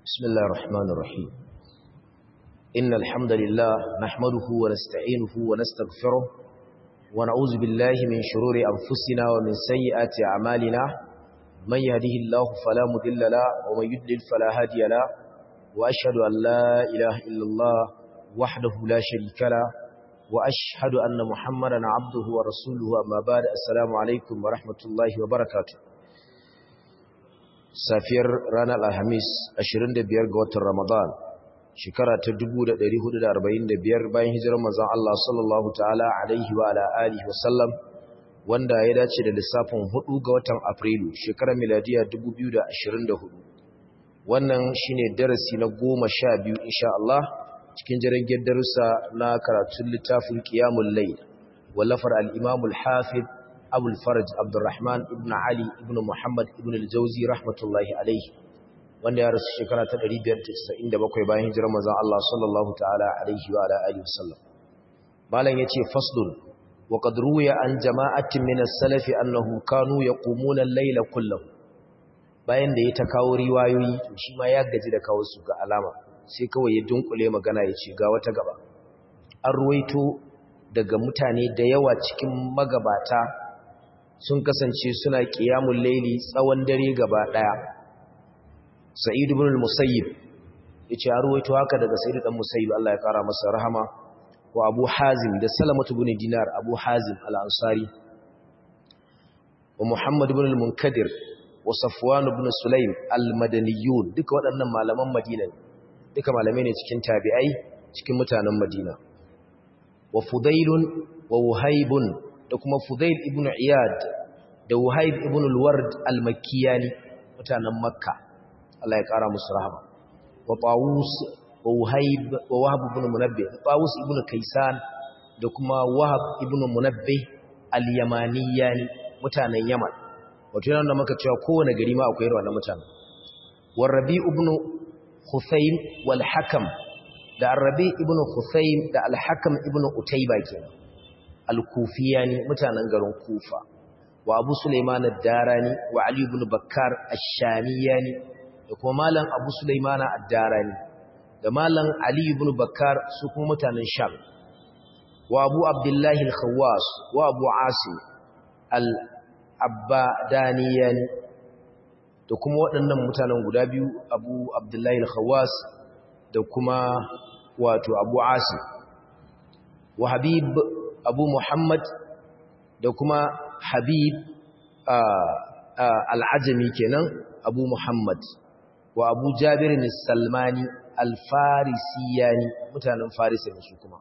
بسم الله الرحمن الرحيم إن الحمد لله نحمده ونستعينه ونستغفره ونعوذ بالله من شرور أنفسنا ومن سيئات أعمالنا من يهده الله فلا مذل له ومن يدلل فلا هادي له وأشهد أن لا إله إلا الله وحده لا شريك له وأشهد أن محمدا عبده ورسوله أما بعد السلام عليكم ورحمة الله وبركاته safiyar ranar alhamis 25 ga watan ramadan shekara ta 1445 bayan hijirar manzon Allah sallallahu ta'ala alaihi wa ala alihi wa sallam wanda ya dace da lissafin 4 ga watan afrilu shekarar miladiya 2024 wannan shine darasi na 12 insha Allah cikin jirgin darussa na karatun littafin qiyamul layl wallafar al-imam al-hafiz abul faraj abdurrahman ibn ali ibn muhammad ibn al-jauzi rahmatullahi alaihi wanda ya rasu shekara ta 597 bayan hijirar manzon Allah sallallahu ta'ala alaihi wa alihi wasallam malam yace faslun wa qad ruwiya an jama'atin min as-salaf annahum kanu yaqumuna al-layla kullahu bayan da ya ta kawo riwayoyi to shi ma ya gaji da kawo su ga alama sai kawai ya dunkule magana yace ga wata gaba an ruwaito daga mutane da yawa cikin magabata sun kasance suna ƙiyamun laili tsawon dare gaba ɗaya sa'id ibn al-musayyib yace a ruwaito haka daga sa'id dan musayyib Allah ya kara masa rahama wa abu hazim da salamatu ibn dinar abu hazim al-ansari wa muhammad ibn al-munkadir wa safwan ibn sulaim al-madaniyun duka waɗannan malaman madina duka malamai ne cikin tabi'ai cikin mutanen madina wa fudailun wa wuhaibun da kuma Fudail ibn Iyad da Wahib ibn al-Ward al-Makkiyani mutanen Makka Allah ya kara musu rahama wa Tawus wa Wahib wa Wahab ibn Munabbih Tawus ibn Kaysan da kuma Wahab ibn Munabbih al-Yamaniyani mutanen Yaman wato yana da maka cewa kowane gari ma akwai wannan mutanen wa Rabi ibn Khusaym wal Hakam da Rabi ibn Khusaym da al-Hakam ibn Utayba kenan al-kufiyani mutanen garin kufa wa abu suleiman ad-darani wa ali ibn bakkar ash-shamiyani da kuma malam abu suleiman ad-darani da malam ali ibn bakkar su kuma mutanen sham wa abu abdullahi al-khawas wa abu asim al-abbadaniyani da kuma waɗannan mutanen guda biyu abu abdullahi al-khawas da kuma wato abu asim wa habib abu muhammad da kuma habib al'ajami kenan abu muhammad wa abu jabirin salmani alfarisiyani mutanen farisa ne su kuma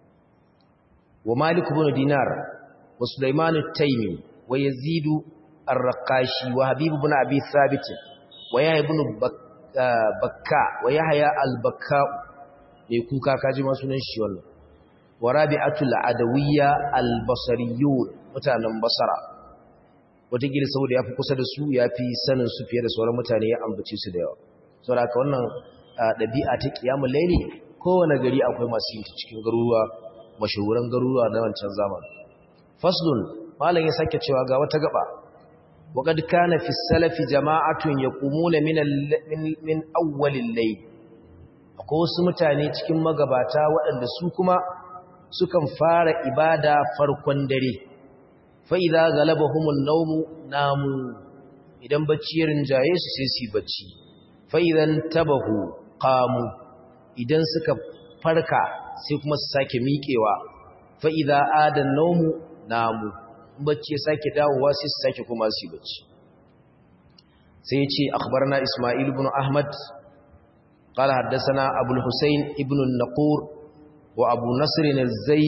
wa malik ibn dinar wa sulaiman taimi wa yazidu ar-raqashi wa habib ibn abi thabit wa yahya ibn bakka wa yahya al-bakka ne kuka kaji ma sunan shi wannan wa rabi'atul adawiyya al-basriyun mutanen basara wataƙila saboda ya fi kusa da su ya fi sanin su fiye da sauran mutane ya ambace su da yawa saboda haka wannan ɗabi'a ta ƙiyamun laili kowane gari akwai masu yin ta cikin garuruwa mashahuran garuruwa na wancan zamani faslun malam ya sake cewa ga wata gaba وقد كان في السلف جماعة يقومون من من أول الليل akwai wasu mutane cikin magabata waɗanda su kuma sukan fara ibada farkon dare fa'iza galabahumun naumu namu idan bacci ya rinjaye su sai su bacci fa'izan tabahu kamu idan suka farka sai kuma su sake miƙewa fa'iza adan naumu namu bacci ya sake dawowa sai su sake kuma su bacci sai ce akhbarna ismail ibn ahmad قال حدثنا أبو الحسين ابن النقور وأبو نصر الزي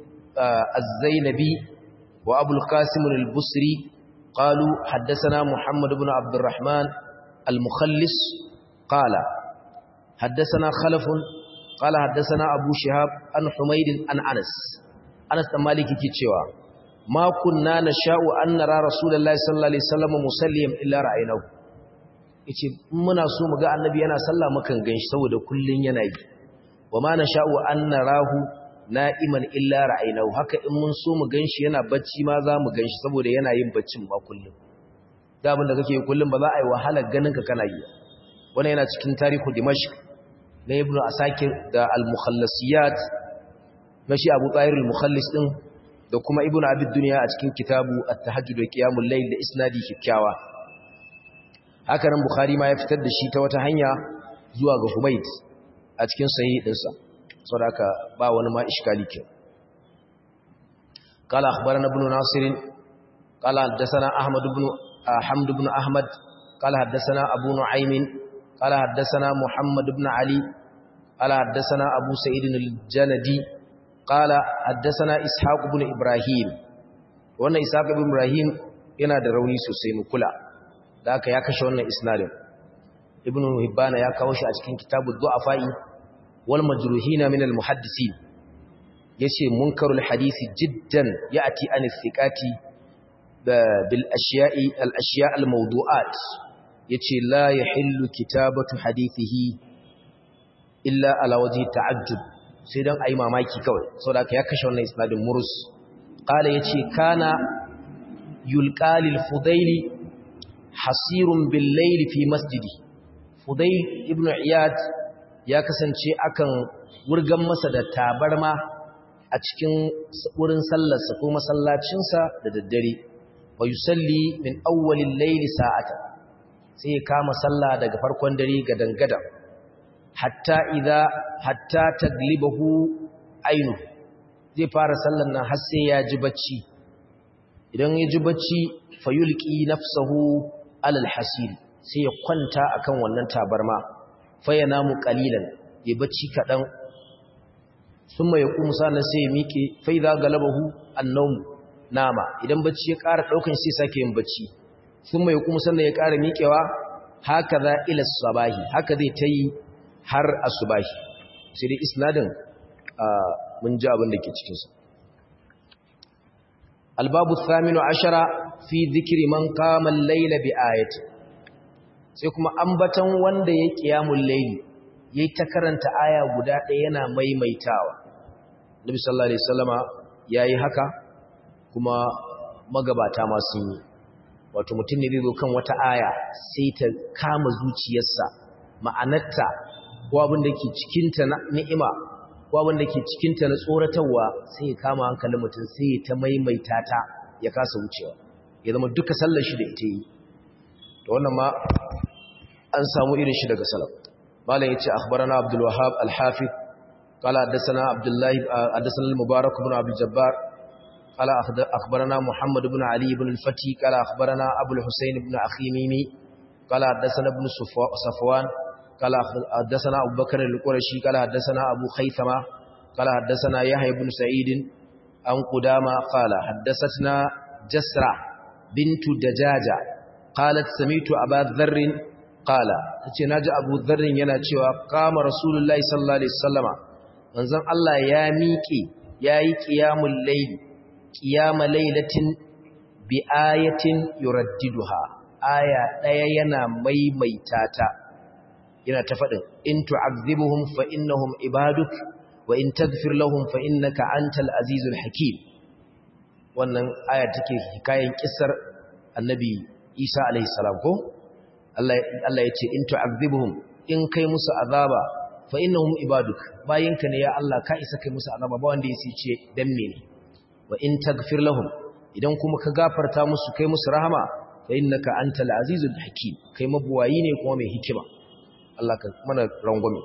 الزينبي وأبو القاسم البصري قالوا حدثنا محمد بن عبد الرحمن المخلص قال حدثنا خلف قال حدثنا أبو شهاب عن حميد عن أنس أنس مالك كيتشوا ما كنا نشاء أن نرى رسول الله صلى الله عليه وسلم مسلم إلا رأيناه yace muna so mu ga annabi yana sallah mukan ganshi saboda kullun yana yi wa ma nasha'u an narahu na'iman illa ra'aynahu haka in mun so mu ganshi yana bacci ma za mu ganshi saboda yana yin baccin ma kullun da abin da kake kullun ba za a yi wahala ganin ka kana yi wannan yana cikin tarihu dimashq na ibnu asakir da al-mukhallasiyat na shi abu tsayir al-mukhallis din da kuma ibnu abid dunya a cikin kitabu at-tahajjud wa qiyamul layl da isnadi kikkiawa haka nan bukhari ma ya fitar da shi ta wata hanya zuwa ga humayd a cikin sahih dinsa saboda ba wani ma iskali ke قال أخبرنا ابن ناصر قال حدثنا أحمد بن حمد بن أحمد قال حدثنا أبو نعيم قال حدثنا محمد بن علي قال حدثنا أبو سعيد الجندي قال حدثنا إسحاق بن إبراهيم wannan Isaac ibn Ibrahim yana da rauni sosai mu kula da aka ya kashe wannan isnadin Ibn Hibban ya kawo shi a cikin kitabud du'afa'i wal majruhina min al muhaddisin yace munkarul hadisi jiddan ya'ti an thiqati bil ashiya'i al ashiya' al mawdu'at yace la yahillu kitabatu hadithihi illa ala wajhi ta'ajjub sai dan ayi mamaki kawai saboda ya kashe wannan isnadin murus qala yace kana yulqalil fudaili hasirun bil layl fi masjidi fudail ibn iyad ya kasance akan wurgan masa da tabarma a cikin wurin sallarsa ko masallacinsa da daddare wa yusalli min awwalil layli sa'atan sai ya kama sallah daga farkon dare ga dangada hatta idza hatta taglibahu ainu zai fara sallar nan har sai ya ji bacci idan ya ji bacci fayulqi nafsahu alal hasir sai ya kwanta akan wannan tabarma fayanamu qalilan ya bacci kadan summa yaqumu sana sai ya miƙe fa idza galabahu annawm nama idan bacci ya ƙara daukan sai sake yin bacci summa yaqumu sannan ya ƙara miƙewa haka za ila sabahi haka zai tayi har asubahi sai dai isnadin mun ji abin da ke cikin sa albabu thaminu ashara fi dhikri man qama al-layla bi ayati sai kuma ambatan wanda ya qiyamul layli yayi ta karanta aya guda ɗaya yana maimaitawa nabi sallallahu alaihi wasallama yayi haka kuma magabata ma sun yi wato mutum ne zai zo kan wata aya sai ta kama zuciyarsa ma'anarta ko abin da ke cikinta na ni'ima ko abin da ke cikinta na tsoratarwa sai ya kama hankalin mutum sai ya ta maimaita ta ya kasa wucewa ya zama duka sallar shi da ita yi da wannan ma an samu irin shi daga salaf malam yace akhbarana abdul wahhab al-hafiz qala hadathana abdullah hadathana al-mubarak ibn abdul jabbar قال أخبرنا محمد بن علي بن الفتي قال أخبرنا أبو الحسين بن أخي ميمي قال حدثنا ابن صفوان قال حدثنا أبو بكر القرشي قال حدثنا أبو خيثمة قال حدثنا يحيى بن سعيد عن قدامة قال حدثتنا جسرة بنت دجاجة قالت سميت أبا ذر قال نجي أبو ذر يناتشوا قام رسول الله صلى الله عليه وسلم manzon Allah ya miƙe yayi qiyamul layl qiyama laylatin bi ayatin yuraddiduha aya daya yana maimaita ta yana ta faɗin in tu'azzibuhum fa innahum ibaduk wa in taghfir lahum fa innaka antal azizul hakim wannan aya take hikayen kissar annabi Isa alaihi salam ko Allah Allah yace in tu'azzibuhum in kai musu azaba fa innahum ibaduk bayinka ne ya Allah ka isa kai musu azaba ba wanda yace ce dan mene wa in taghfir lahum idan kuma ka gafarta musu kai musu rahama fa innaka antal azizul hakim kai mabuwayi ne kuma mai hikima Allah ka mana rangwame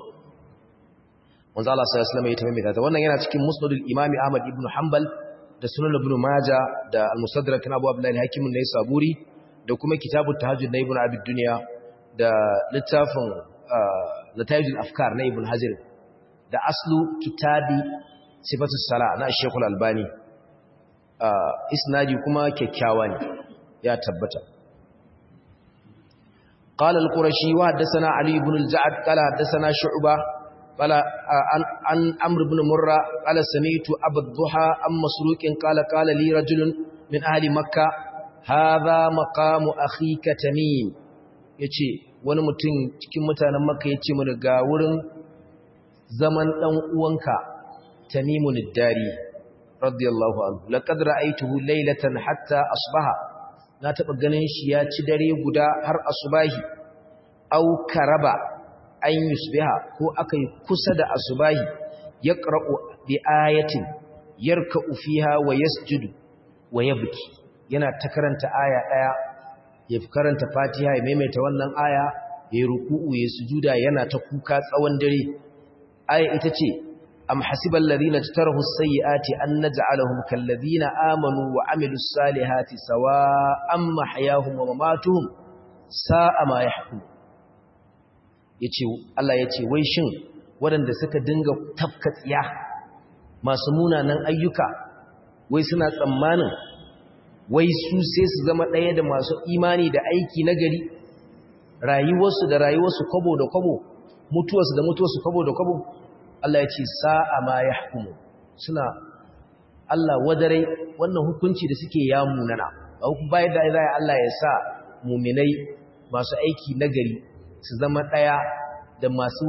manzo Allah sallallahu alaihi wasallam ya tabbata ta wannan yana cikin musnadul imami Ahmad ibn Hanbal da sunan ibn Majah da al-Mustadrak na Abu Abdullah al-Hakim ne Saburi da kuma kitabut tahajjud na Ibn Abi Dunya da littafin Natayjul Afkar na Ibn Hajar da aslu kitabi sifatus sala na Sheikh al-Albani isnadi kuma kyakkyawa ne ya tabbata قال القرشي وحدثنا علي بن الجعد قال حدثنا شعبة قال عن عن عمرو بن مرة قال سمعت أبا الضحى أم مسروق قال قال لي رجل من أهل مكة هذا مقام أخيك تميم yace wani mutum cikin mutanen makka yace mu ga wurin zaman dan uwanka tamimun dari radiyallahu anhu laqad ra'aytuhu laylatan hatta asbaha na taɓa ganin shi ya ci dare guda har asubahi aw karaba an yusbiha ko akai kusa da asubahi yaqra'u bi ayatin yarka'u fiha wa yasjudu wa yabki yana ta karanta aya daya ya karanta fatiha ya maimaita wannan aya ya ruku'u ya sujuda yana ta kuka tsawon dare aya ita ce am hasibal ladina tarahu sayyiati an naj'alahum kal ladina amanu wa amilus salihati sawa'an mahyahum wa mamatuhum sa'a ma yahkum yace Allah yace wai shin waɗanda suka dinga tafka tsiya masu munanan ayyuka wai suna tsammanin wai su sai su zama ɗaya da masu imani da aiki na gari rayuwarsu da rayuwarsu kwabo da kwabo mutuwarsu da mutuwarsu kwabo da kwabo Allah ya ce sa'a ma ya hukumu suna Allah wadarai wannan hukunci da suke ya munana bayan da za Allah ya sa muminai masu aiki na gari su zama ɗaya da masu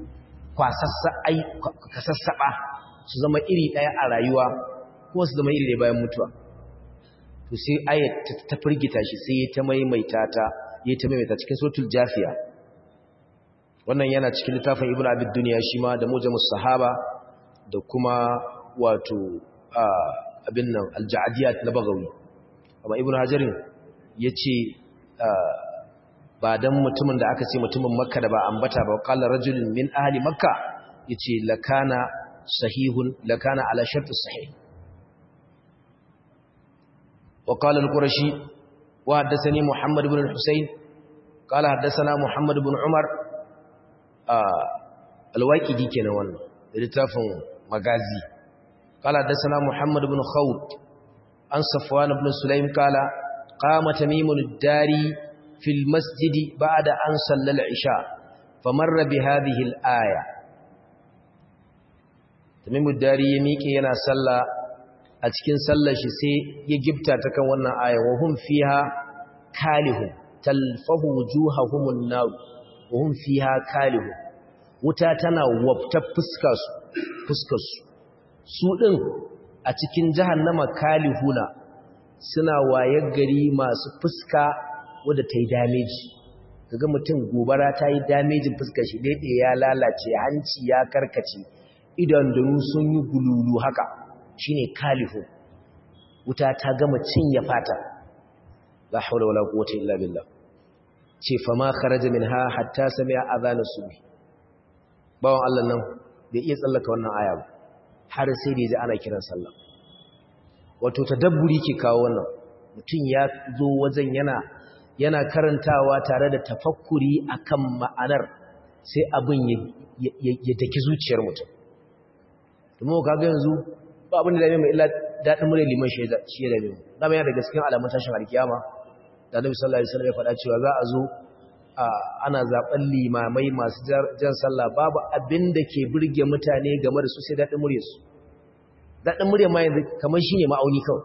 kwasassaɓa su zama iri ɗaya a rayuwa kuma su zama iri ɗaya bayan mutuwa to sai ayat ta firgita shi sai ta maimaita ta yi ta maimaita cikin suratul jafiya wannan yana cikin littafin ibnu abid dunya shi ma da mujamus sahaba da kuma wato abin nan alja'diyat na bagawi amma ibnu hajarin yace ba dan mutumin da aka ce mutumin makka da ba ambata ba qala rajulun min ahli makka yace lakana sahihun lakana ala shart sahih وقال القرشي وحدثني محمد بن الحسين قال حدثنا محمد بن عمر الواقدي kenan wannan littafin magazi قال حدثنا محمد بن خوت عن صفوان بن سليم قال قام تميم الداري في المسجد بعد أن صلى العشاء فمر بهذه الآية تميم الداري يميكي yana sallah a cikin sallar shi sai ya gifta ta kan wannan aya wa hum fiha kalihun talfahu wujuhahumun nar wa hum fiha kalihun wuta tana wafta fuskar su fuskar su su din a cikin jahannama kalihuna suna wayar gari masu fuska wadda ta yi damage kaga mutum gobara ta yi damejin fuskar shi daidai ya lalace hanci ya karkace idan da sun yi gululu haka shine kalihu wuta ta gama cinye fata la haula wala quwwata illa billah ce fa ma kharaja minha hatta sami'a adhan subhi bawon Allah nan bai iya tsallaka wannan aya ba har sai da ji ana kiran sallah wato tadabburi ke kawo wannan mutum ya zo wajen yana yana karantawa tare da tafakkuri akan ma'anar sai abin ya daki zuciyar mutum domin kaga yanzu ba abin da dame mai illa daɗin mure liman shi ya dame mu dama yana da gaskiyar alamun tashin alkiyama da nabi sallallahu alaihi wasallam ya faɗa cewa za a zo ana zaben limamai masu jan sallah babu abin da ke burge mutane game da su sai daɗin murya su daɗin murya ma yanzu kamar shi ne ma'auni kawai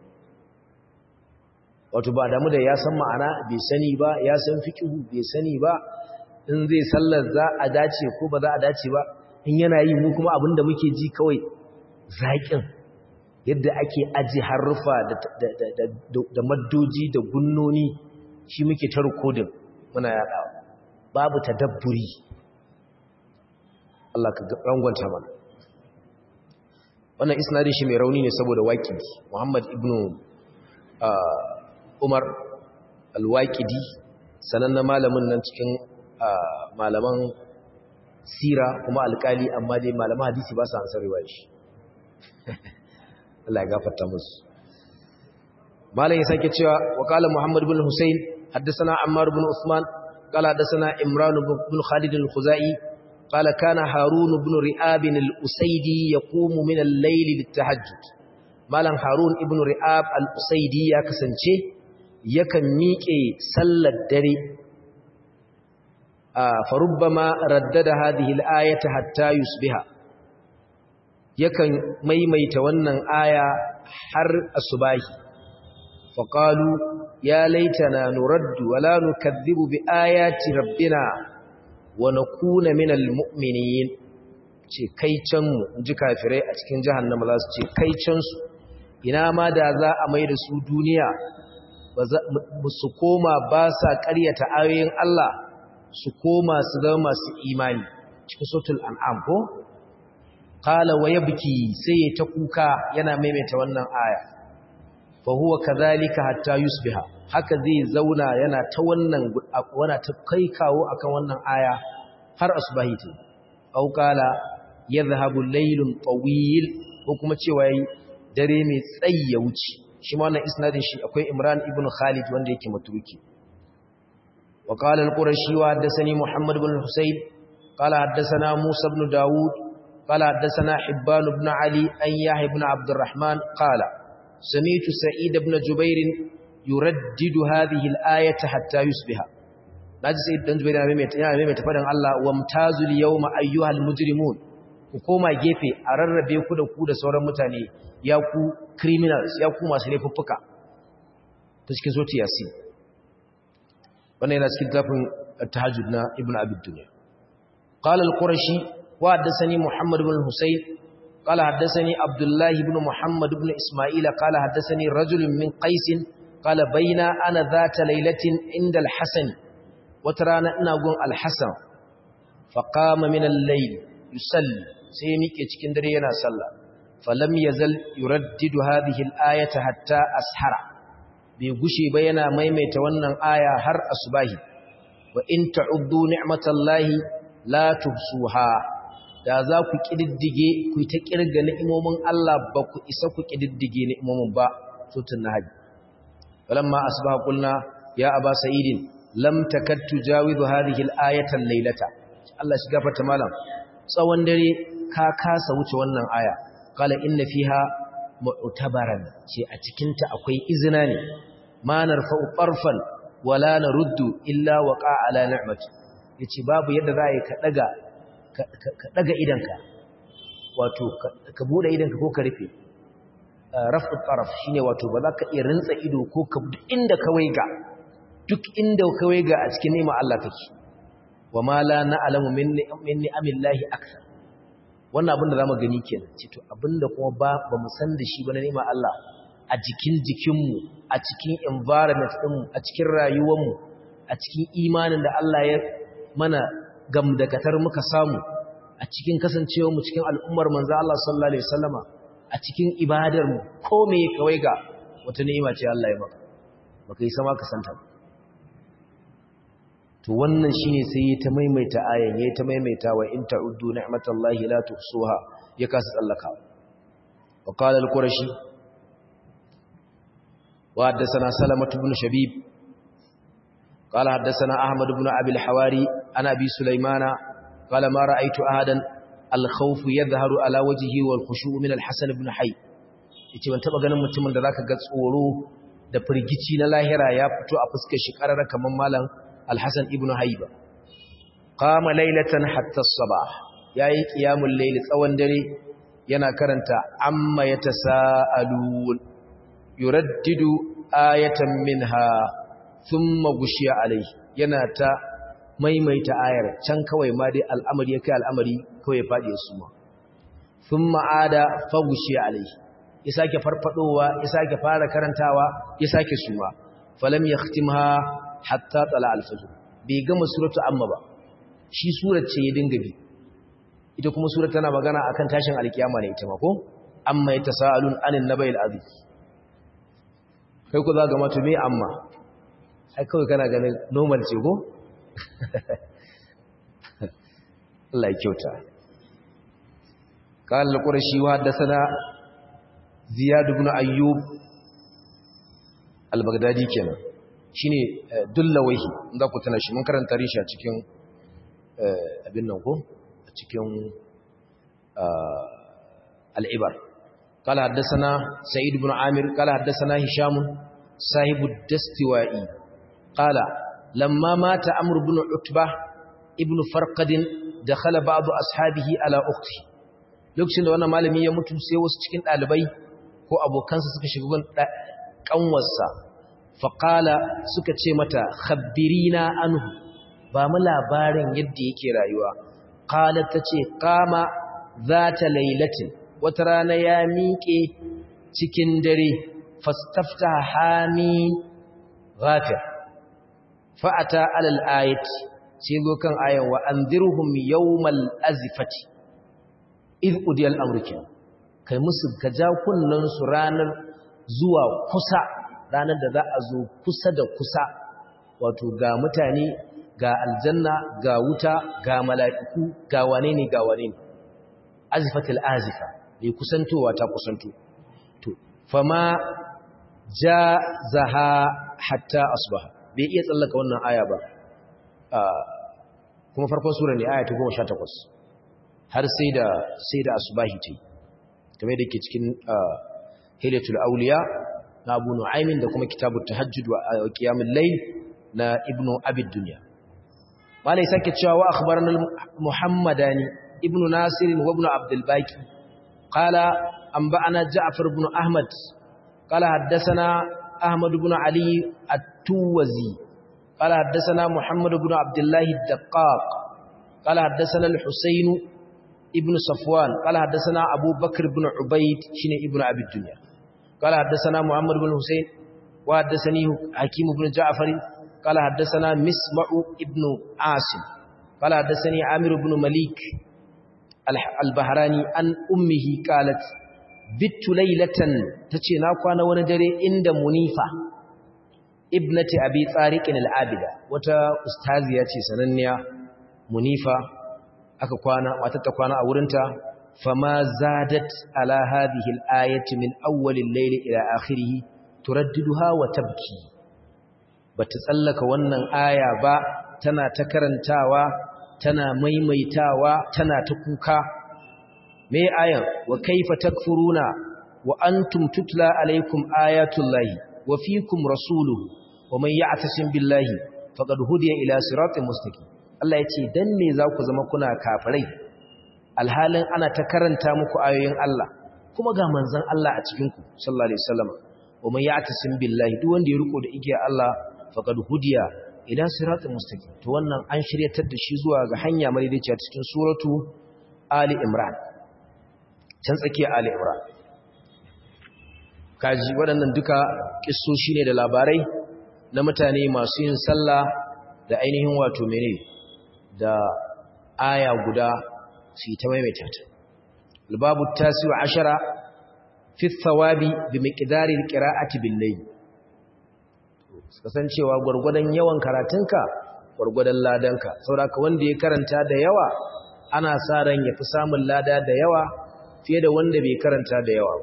wato ba damu da ya san ma'ana bai sani ba ya san fikihu bai sani ba in zai sallar za a dace ko ba za a dace ba in yana yi mu kuma abin da muke ji kawai zaƙin yadda ake aji harrufa da maddoji da gunnoni shi muke ta rikodin muna yaɗa babu tadabburi Allah ka rangwanta mana wannan isnadin shi mai rauni ne saboda waƙidi Muhammad ibn Umar al-Waqidi sanannen malamin nan cikin malaman sira kuma alƙali amma dai malaman hadisi ba su ansar riwaya shi Allah ya gafarta musu malam ya sake cewa wa qala Muhammad ibn Husayn haddathana Ammar ibn Usman qala haddathana Imran ibn Khalid al-Khuzai qala kana Harun ibn Ri'ab al-Usaydi yaqumu min al-layl lit-tahajjud malam Harun ibn Ri'ab al-Usaydi ya kasance yakan miƙe sallar dare farubbama raddada hadhihi al-ayata hatta yusbiha yakan maimaita wannan aya har asubahi faqalu ya laitana nuraddu wala nukadhibu bi ayati rabbina wa nakuna minal mu'minin ce kai can mu inji kafirai a cikin jahannama za su ce kai can su ina ma da za a mai da su duniya ba su koma ba sa ƙaryata ayoyin Allah su koma su zama masu imani cikin sotul an'am ko qala wa yabki sai ta kuka yana maimaita wannan aya fa huwa kadhalika hatta yusbiha haka zai zauna yana ta wannan wana ta kai kawo akan wannan aya har asbahi ta au qala yadhhabu laylun tawil ko kuma cewa yayi dare mai tsayi ya wuce shi ma wannan isnadin shi akwai Imran ibn Khalid wanda yake matuki wa qala al-qurashi wa haddathani Muhammad ibn Husayn qala haddathana Musa ibn Dawud qala haddathana Hibban ibn Ali an Yahya ibn Abd الرحمن قال سمعت سعيد بن جبير يردد هذه الآية حتى يصبح naji sai dan Jubair yana mai yana mai tafadan Allah wamtazul yawma ayyuhal mujrimun ku koma gefe a rarrabe ku da ku da sauran mutane ya ku criminals ya ku masu laifuffuka ta cikin soti yasin wannan yana cikin tafin tahajjud na ibn abid dunya qala al-qurashi wa haddathani muhammad ibn husayn qala haddathani abdullah ibn muhammad ibn isma'il qala haddathani rajul min qais qala bayna ana dhata laylatin inda al-hasan watarana ina gun al-hasan faqama min al-layl yusalli sai miƙe cikin dare yana sallah falam yazal yuraddidu hadhihi al-ayata hatta ashara bai gushe ba yana maimaita wannan aya har asubahi wa in ta'uddu ni'matallahi la tuhsuha da za ku kididdige ku ta kirga ni'imomin Allah ba ku isa ku kididdige ni'imomin ba sutun nahaji falamma asbaha qulna ya aba sa'idin lam takad tujawizu hadhihi al-ayata al-laylata Allah shi gafarta malam tsawon dare ka kasa wuce wannan aya qala inna fiha mu'tabaran ce a cikin ta akwai izina ne ma narfa'u qarfan wala naruddu illa waqa ala ni'mati yace babu yadda za ka daga ka daga idanka wato ka bude idanka ko ka rufe rafu taraf shine wato ba za ka iya rintsa ido ko ka duk inda ka waiga duk inda ka waiga a cikin ni'imar Allah kake wa ma la na'lamu min ni'amillahi akthar wannan abin da zamu gani kenan ce to abinda kuma ba ba mu san da shi ba na ni'imar Allah a jikin jikinmu a cikin environment ɗinmu a cikin rayuwarmu a cikin imanin da Allah ya mana gamdakatar muka samu a cikin kasancewarmu cikin al'ummar manzo Allah sallallahu alaihi wasallama a cikin ibadarmu ko me kawai ga wata ni'ima ce Allah ya maka baka yi sama ka santa to wannan shine sai ya ta maimaita ayan ya ta maimaita wa in ta'uddu ni'matallahi la tuhsuha ya kasa tsallaka wa qala al-qurashi وحدثنا سلمة بن شبيب قال حدثنا أحمد بن أبي الحواري عن أبي سليمان قال ما رأيت أحدا الخوف يظهر على وجهه والخشوع من الحسن بن حي yace ban taba ganin mutumin da zaka ga tsoro da firgici na lahira ya fito a fuskar shi karara kaman malam Al-Hasan ibn Hayba qama laylatan hatta as-sabah yayi qiyamul layl tsawon dare yana karanta amma yatasaalun yuraddidu ayatan minha thumma gushiya alai yana ta maimaita ayar can kawai ma dai al'amari ya kai al'amari kawai fadi su ma thumma ada fa gushiya alai ya sake farfadowa ya sake fara karantawa ya sake suma falam yahtimha hatta tala al-fajr bai gama suratu amma ba shi surar ce ya dinga bi ita kuma surar tana magana akan tashin alkiyama ne ita ma ko amma yatasaalun anin nabayil azim kai ku za ga matu me amma ai kawai kana ganin normal ce ko Allah ya kyauta قال القرشي وحدثنا زياد بن ايوب البغدادي kenan shine dullawaihi inda ku tana shi mun karanta rishi a cikin abin nan ko a cikin al-ibar قال حدثنا سعيد بن عامر قال حدثنا هشام صاحب الدستوائي قال لما مات عمرو بن عتبة ابن فرقد دخل بعض أصحابه على أخته lokacin da wannan malami ya mutu sai wasu cikin ɗalibai ko abokansa suka shiga gun ƙanwarsa faƙala suka ce mata khabbirina anhu ba mu labarin yadda yake rayuwa ƙala ta ce kama za ta lailatin wata rana ya miƙe cikin dare fastafta hami ghafir fa'ata alal ayat sai zo kan ayan wa anzirhum yawmal azifati id udiyal amruki kai musu gaja kunnan su ranar zuwa kusa ranar da za a zo kusa da kusa wato ga mutane ga aljanna ga wuta ga mala'iku ga wane ne ga wane ne azifatil azifa bai kusantowa ta kusanto to fama ja zaha hatta asbaha bai iya tsallaka wannan aya ba kuma farkon sura ne aya ta 18 har sai da sai da asbahi ce kamar da ke cikin hilatul auliya na abu nu'aymin da kuma kitabut tahajjud wa qiyamul layl na ibnu abid dunya malai sake cewa wa akhbarana muhammadani ibnu nasir wa ibnu abdul baqi qala anba'ana ja'far ibn ahmad qala haddathana ahmad ibn ali at-tuwazi qala haddathana muhammad ibn abdullah ad-daqqaq qala haddathana al-husayn ibn safwan qala haddathana abu bakr ibn ubayd shine ibnu abid dunya qala haddathana muhammad ibn husayn wa haddathani hakim ibn ja'far قال حدثنا مسمع ابن عاصم قال حدثني عامر بن مليك البهراني عن أمه قالت بت ليلة تتي ناكوانا وندري عند منيفة ابنة أبي طارق العابدة وتا أستاذية سننيا منيفة aka kwana wata ta kwana a wurinta fama zadat ala hadhihi al-ayati min awwal al-layl ila akhirih turaddiduha wa tabki bata tsallaka wannan aya ba tana ta karantawa tana maimaitawa tana ta kuka me ayan wa kaifa takfuruna wa antum tutla alaikum ayatullahi wa fiikum rasuluhu wa man ya'tasim billahi faqad hudiya ila siratin mustaqim Allah yace dan me za ku zama kuna kafirai alhalin ana ta karanta muku ayoyin Allah kuma ga manzon Allah a cikin ku sallallahu alaihi wasallam wa man ya'tasim billahi duk wanda ya riko da igiya Allah faqad hudiya ila siratin mustaqim to wannan an shiryatar da shi zuwa ga hanya madaidaiciya cikin suratu ali imran can tsakiya ali imran kaji waɗannan duka kissoshi ne da labarai na mutane masu yin sallah da ainihin wato mene da aya guda su ta maimaita ta albabu tasiru ashara fi thawabi bi miqdari alqira'ati bil layl kasancewa gwargwadon yawan karatunka gwargwadon ladanka saboda wanda ya karanta da yawa ana sa ran yafi samun lada da yawa fiye da wanda bai karanta da yawa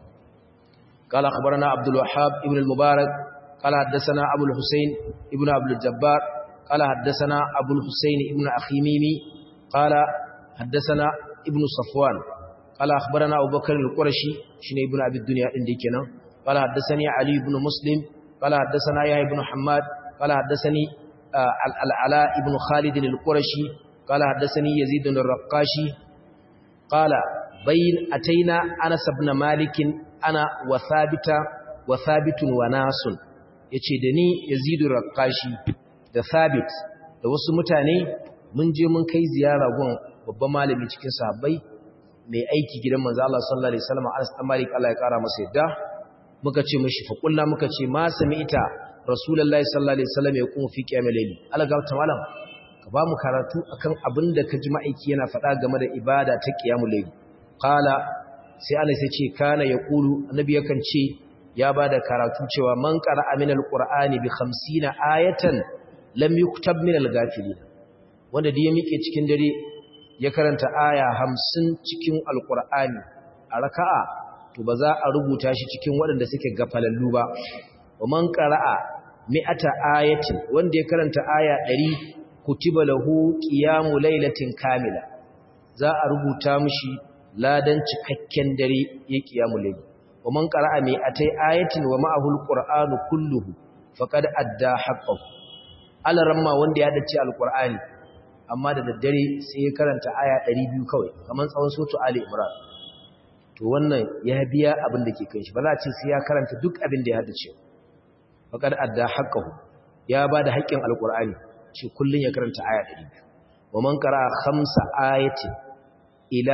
قال أخبرنا عبد الوهاب ابن المبارك قال حدثنا أبو الحسين ابن عبد الجبار قال حدثنا أبو الحسين ابن أخي ميمي قال حدثنا ابن صفوان قال أخبرنا أبو بكر القرشي شن ابن أبي الدنيا عندي كنا قال حدثني علي بن مسلم قال حدثنا يحيى بن حماد قال حدثني العلاء ابن خالد القرشي قال حدثني يزيد الرقاشي قال بين أتينا أنس بن مالك أنا وثابت وثابت وناس yace da ni Yazidu Raqashi da Thabit da wasu mutane mun je mun kai ziyara gun babban malami cikin sahabbai mai aiki gidan manzo Allah sallallahu alaihi wasallam Anas bin Malik Allah ya kara masa yadda muka ce mishi fa kullu muka ce ma sami'ita Rasulullahi sallallahu alaihi wasallam ya kuma fi qiyamul layli Allah ga ta malam ka ba mu karatu akan abin da ka ji ma'aiki yana faɗa game da ibada ta qiyamul layli qala sai Allah sai ce kana yaqulu annabi yakan ce ya bada karatu cewa man qara'a min alqur'ani bi 50 ayatan lam yuktab min alghafilin wanda da ya mike cikin dare ya karanta aya 50 cikin alqur'ani a raka'a to ba za a rubuta shi cikin waɗanda suke gafalallu ba wa man qara'a mi'ata ayatin wanda ya karanta aya 100 kutiba lahu qiyamu lailatin kamila za a rubuta mishi ladan cikakken dare ya qiyamu layl wa man qara'a mi atai ayatin wa ma'ahu alqur'anu kulluhu faqad adda haqqahu alaramma wanda ya dace alqur'ani amma da daddare sai ya karanta aya 200 kawai kaman tsawon sotu ali imran to wannan ya biya abin da ke kan shi ba za a ce sai ya karanta duk abin da ya haddace faqad adda haqqahu ya bada haƙƙin alqur'ani ce kullun ya karanta aya 200 wa man qara'a khamsa ayatin ila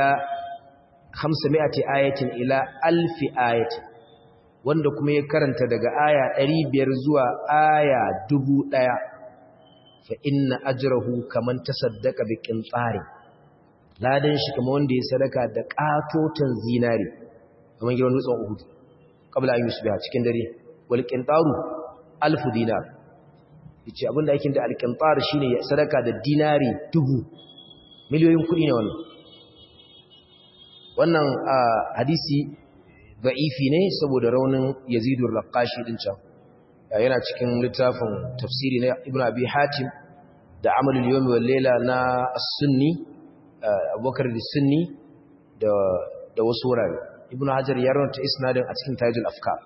500 ayatin ila alfi ayatin wanda kuma ya karanta daga aya 500 zuwa aya 1000 fa inna ajrahu kaman tasaddaqa bi qintsari ladan shi kamar wanda ya sadaka da katotan zinari kamar gidan dutsen Uhud kabla an yusbiha cikin dare wal qintaru alf dinar yace abinda yake da al qintar shine ya sadaka da dinari dubu miliyoyin kudi ne wannan wannan hadisi da'ifi ne saboda raunin Yazid al-Raqashi din can yana cikin littafin tafsiri na Ibn Abi Hatim da Amalul Yawm wal Layla na As-Sunni Abubakar as-Sunni da da wasu wurare Ibn Hajar ya rawata isnadin a cikin Tajul Afkar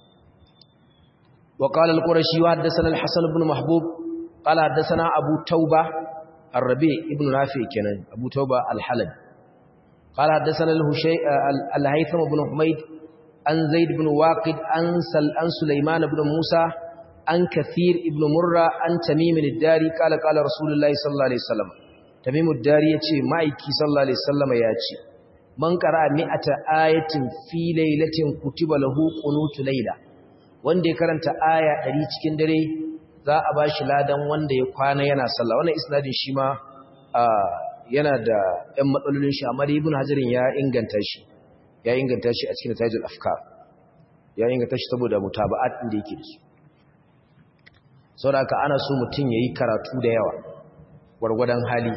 wa qala al-Qurashi wa haddathana al-Hasan ibn Mahbub qala haddathana Abu Tauba Ar-Rabi ibn Rafi kenan Abu Tauba al-Halabi قال حدثنا الهيثم بن حميد عن زيد بن واقد عن عن سليمان بن موسى عن كثير بن مرة عن تميم الداري قال قال رسول الله صلى الله عليه وسلم تميم الداري يتي مايكي صلى الله عليه وسلم ياتي من قرأ مئة آية في ليلة كتب له قنوت ليلة wanda ya karanta aya 100 cikin dare za a bashi ladan wanda ya kwana yana sallah wannan isnadin shi ma yana da ‘yan matsalolin shi amma da ibn hajjarin ya inganta shi ya inganta shi a cikin tajul afkar ya inganta shi saboda mutaba'at inda yake da su sau da aka ana so mutum ya yi karatu da yawa gwargwadon hali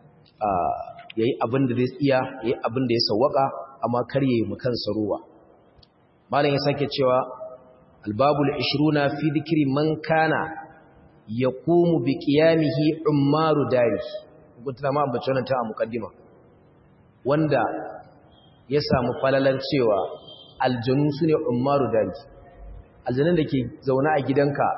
ya yi abin da zai iya ya yi abin da ya sauwaka amma kar ya yi makansa ruwa malam ya sake cewa albabul ishiruna fi dikiri man kana ya komu bi ƙiyamihi umaru dari gutuna ma ambaci wannan ta a mukaddima wanda ya samu falalar cewa aljanu su ne umaru dari aljanun da ke zaune a gidanka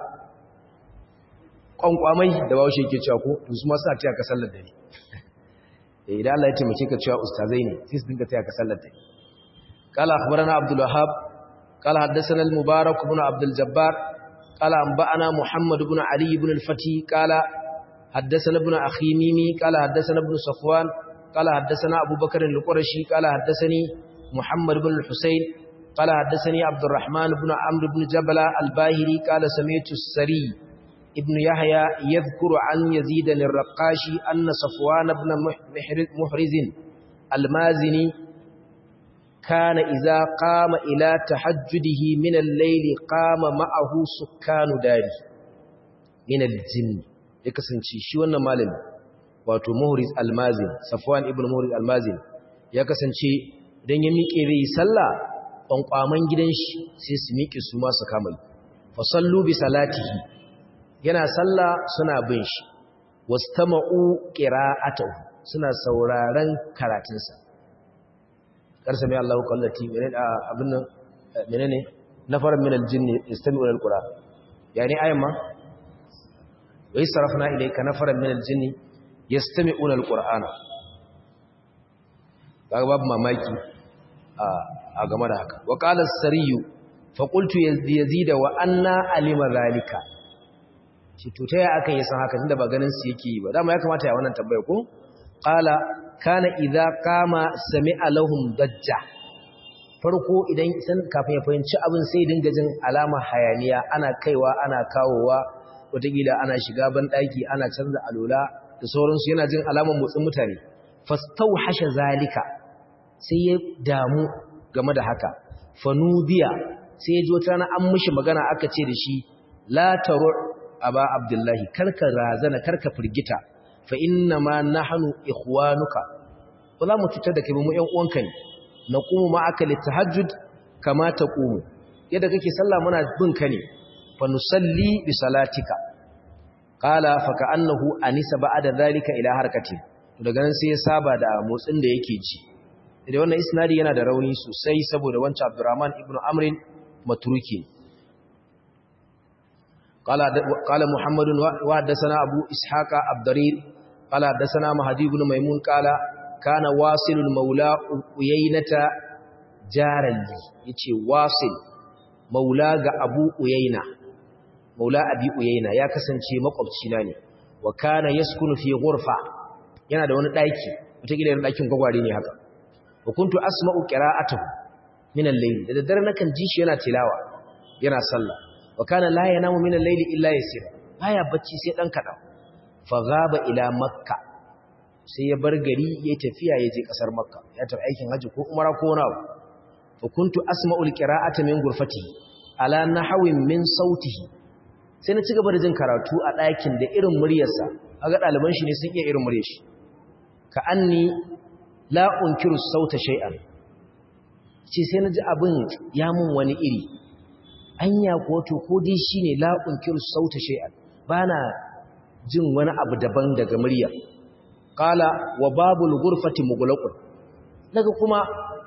kwankwamai da ba shi ke cewa ko su ma suna taya ka sallar dare idan Allah ya taimake ka cewa ustazai ne sai su dinga taya ka sallar dare qala akhbarana abdul wahhab qala haddathana al mubarak ibn abdul jabbar qala anba'ana muhammad ibn ali ibn al fati qala حدثنا ابن أخي ميمي قال حدثنا ابن صفوان قال حدثنا أبو بكر القرشي قال حدثني محمد بن الحسين قال حدثني عبد الرحمن بن عمرو بن جبل الباهري قال سمعت السري ابن يحيى يذكر عن يزيد الرقاشي أن صفوان بن محرز المازني كان إذا قام إلى تحجده من الليل قام معه سكان داري من الجن ya kasance shi wannan malami wato muhriz almazin safwan ibn muhriz almazin ya kasance idan ya miƙe zai sallah ƙwanƙwaman gidan shi sai su miƙe su masu kamai fa sallu bi salatihi yana sallah suna bin shi wastama'u qira'atahu suna sauraron karatunsa karsa mai Allahu kallati menene abin nan menene nafaran min aljinni istami'u alquran yani ayan ma wai sarafna ilayka nafaran min aljinni yastami'una alqur'ana kaga babu mamaki a game da haka wa qala as-sariyu fa qultu yazida wa anna alima zalika shi to taya akan yi san haka tunda ba ganin su yake yi ba dama ya kamata ya wannan tambaya ko qala kana idza qama sami'a lahum dajja farko idan san kafin ya fahimci abin sai dinga jin alama hayaniya ana kaiwa ana kawowa wataƙila ana shiga banɗaki ana canza alola da sauransu yana jin alaman motsin mutane fastau hasha zalika sai ya damu game da haka fanubiya sai ya ji wata rana an mishi magana aka ce da shi la taru aba abdullahi karka razana karka firgita fa inna ma nahnu ikhwanuka ba za mu cutar da kai mu ƴan uwanka ne naqumu ma'aka litahajjud kama taqumu yadda kake sallah muna bin ka ne فنصلي بصلاتك قال فكأنه أنس بعد ذلك إلى حركته daga nan sai ya saba da motsin da yake ji idan wannan isnadi yana da rauni sosai saboda wancan Abdurrahman ibn Amr matruki qala qala Muhammad wa hadathana Abu Ishaq Abdarir qala hadathana Mahdi ibn Maimun qala kana wasilul maula uyaynata jarali yace wasil maula ga Abu Uyayna maula abi uyayna ya kasance makwabcina ne wa kana yaskunu fi ghurfa yana da wani daki wata gidan dakin gwagware ne haka wa kuntu asma'u qira'atuhu min al-layl da daddare nakan ji shi yana tilawa yana sallah wa kana la yanamu min al-layl illa yasir baya bacci sai dan kada faghaba ila makka sai ya bar gari ya tafiya ya je kasar makka ya tafi aikin haji ko umara ko wani abu fa kuntu asma'ul qira'ata min ghurfatihi ala nahwin min sautihi sai na cigaba da jin karatu a ɗakin da irin muryarsa aga ɗaliban shi ne sun iya irin muryar shi ka anni la unkiru sauta shay'an ce sai na ji abin ya mun wani iri anya ko to ko dai shine la unkiru sauta shay'an bana jin wani abu daban daga murya qala wa babul ghurfati mughlaqun daga kuma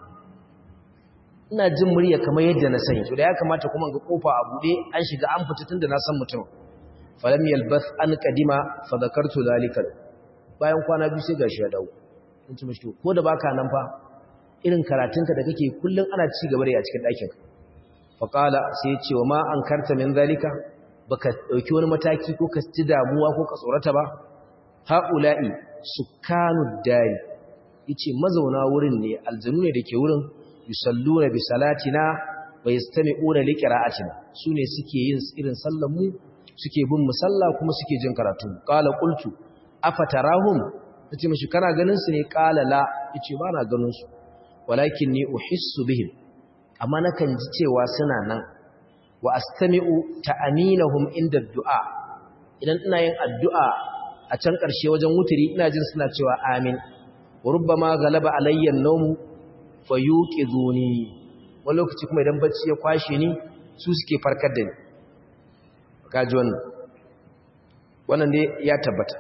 ina jin murya kamar yadda na sani to da ya kamata kuma ga kofa a bude an shiga an fita tunda na san mutum falam yalbath an qadima fa zakartu zalika bayan kwana biyu sai gashi ya dawo in ci mishi ko da baka nan fa irin karatunka da kake kullun ana ci gaba da a cikin ɗakin ka fa qala sai ya ce wa ma ankarta min zalika baka dauki wani mataki ko ka ci damuwa ko ka tsorata ba haula'i sukanud dari yace mazauna wurin ne aljanu ne dake wurin yusalluna bi salatina wa yastami'una li qira'atina sune suke yin irin sallar mu suke bin musalla kuma suke jin karatu qala qultu afatarahum nace mishi kana ganin su ne qala la yace ba na ganin su walakinni uhissu bihim amma nakan ji cewa suna nan wa astami'u ta'aminahum inda du'a idan ina yin addu'a a can ƙarshe wajen wuturi ina jin suna cewa amin wa rubbama galaba alayya an-nawm fayuqiduni wani lokaci kuma idan bacci ya kwashe ni su suke farkar da ni kaji wannan wannan ne ya tabbata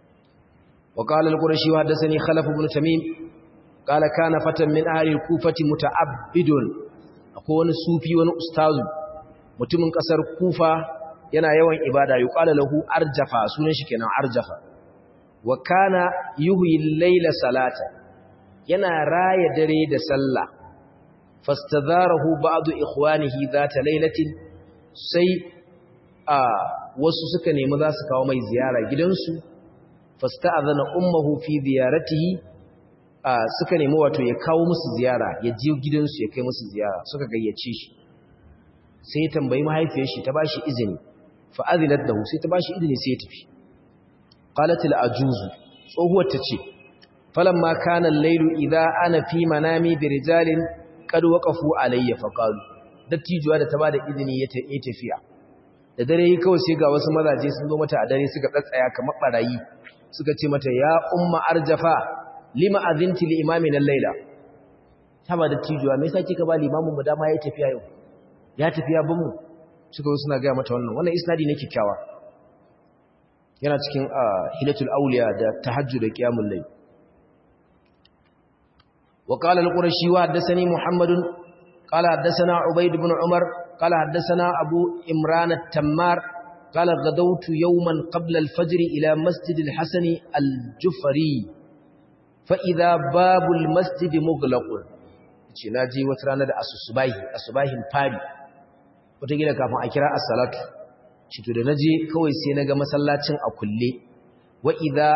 wa qala al-qurashi wa hadathani khalaf ibn tamim qala kana fatan min ahli al-kufati muta'abbidun akwai wani sufi wani ustazu mutumin kasar kufa yana yawan ibada yuqala lahu arjafa sunan shi kenan arjafa wa kana yuhyi al-layla salata yana raya dare da sallah fastadharahu ba'du ikhwanihi zata laylatin sai a wasu suka nemi za su kawo mai ziyara gidansu fasta'adhana ummuhu fi ziyaratihi suka nemi wato ya kawo musu ziyara ya je gidansu ya kai musu ziyara suka gayyace shi sai ya tambayi mahaifiyar shi ta bashi izini fa azinat lahu sai ta bashi izini sai ya tafi qalat al ajuzu tsohuwar ta ce falamma kana al-lailu idha ana fi manami bi rijalin qad waqafu alayya fa qalu dattijuwa da ta bada izini ya tafiya da dare yi kawai sai ga wasu mazaje sun zo mata a dare suka tsatsaya kamar barayi suka ce mata ya umma arjafa lima azinti li imamin al-laila ta ba dattijuwa me yasa kika ba limamin mu dama yayi tafiya yau ya tafiya bin mu suka zo suna ga mata wannan wannan isnadi ne kikkiawa yana cikin hilatul awliya da tahajjud da qiyamul layl وقال القرشي وحدثني محمد قال حدثنا عبيد بن عمر قال حدثنا أبو إمران التمار قال غدوت يوما قبل الفجر إلى مسجد الحسن الجفري فإذا باب المسجد مغلق naji wata rana da asusubahi asubahin fari wataƙila kafin a kira as-salatu shi to da naje kawai sai naga masallacin a kulle wa idza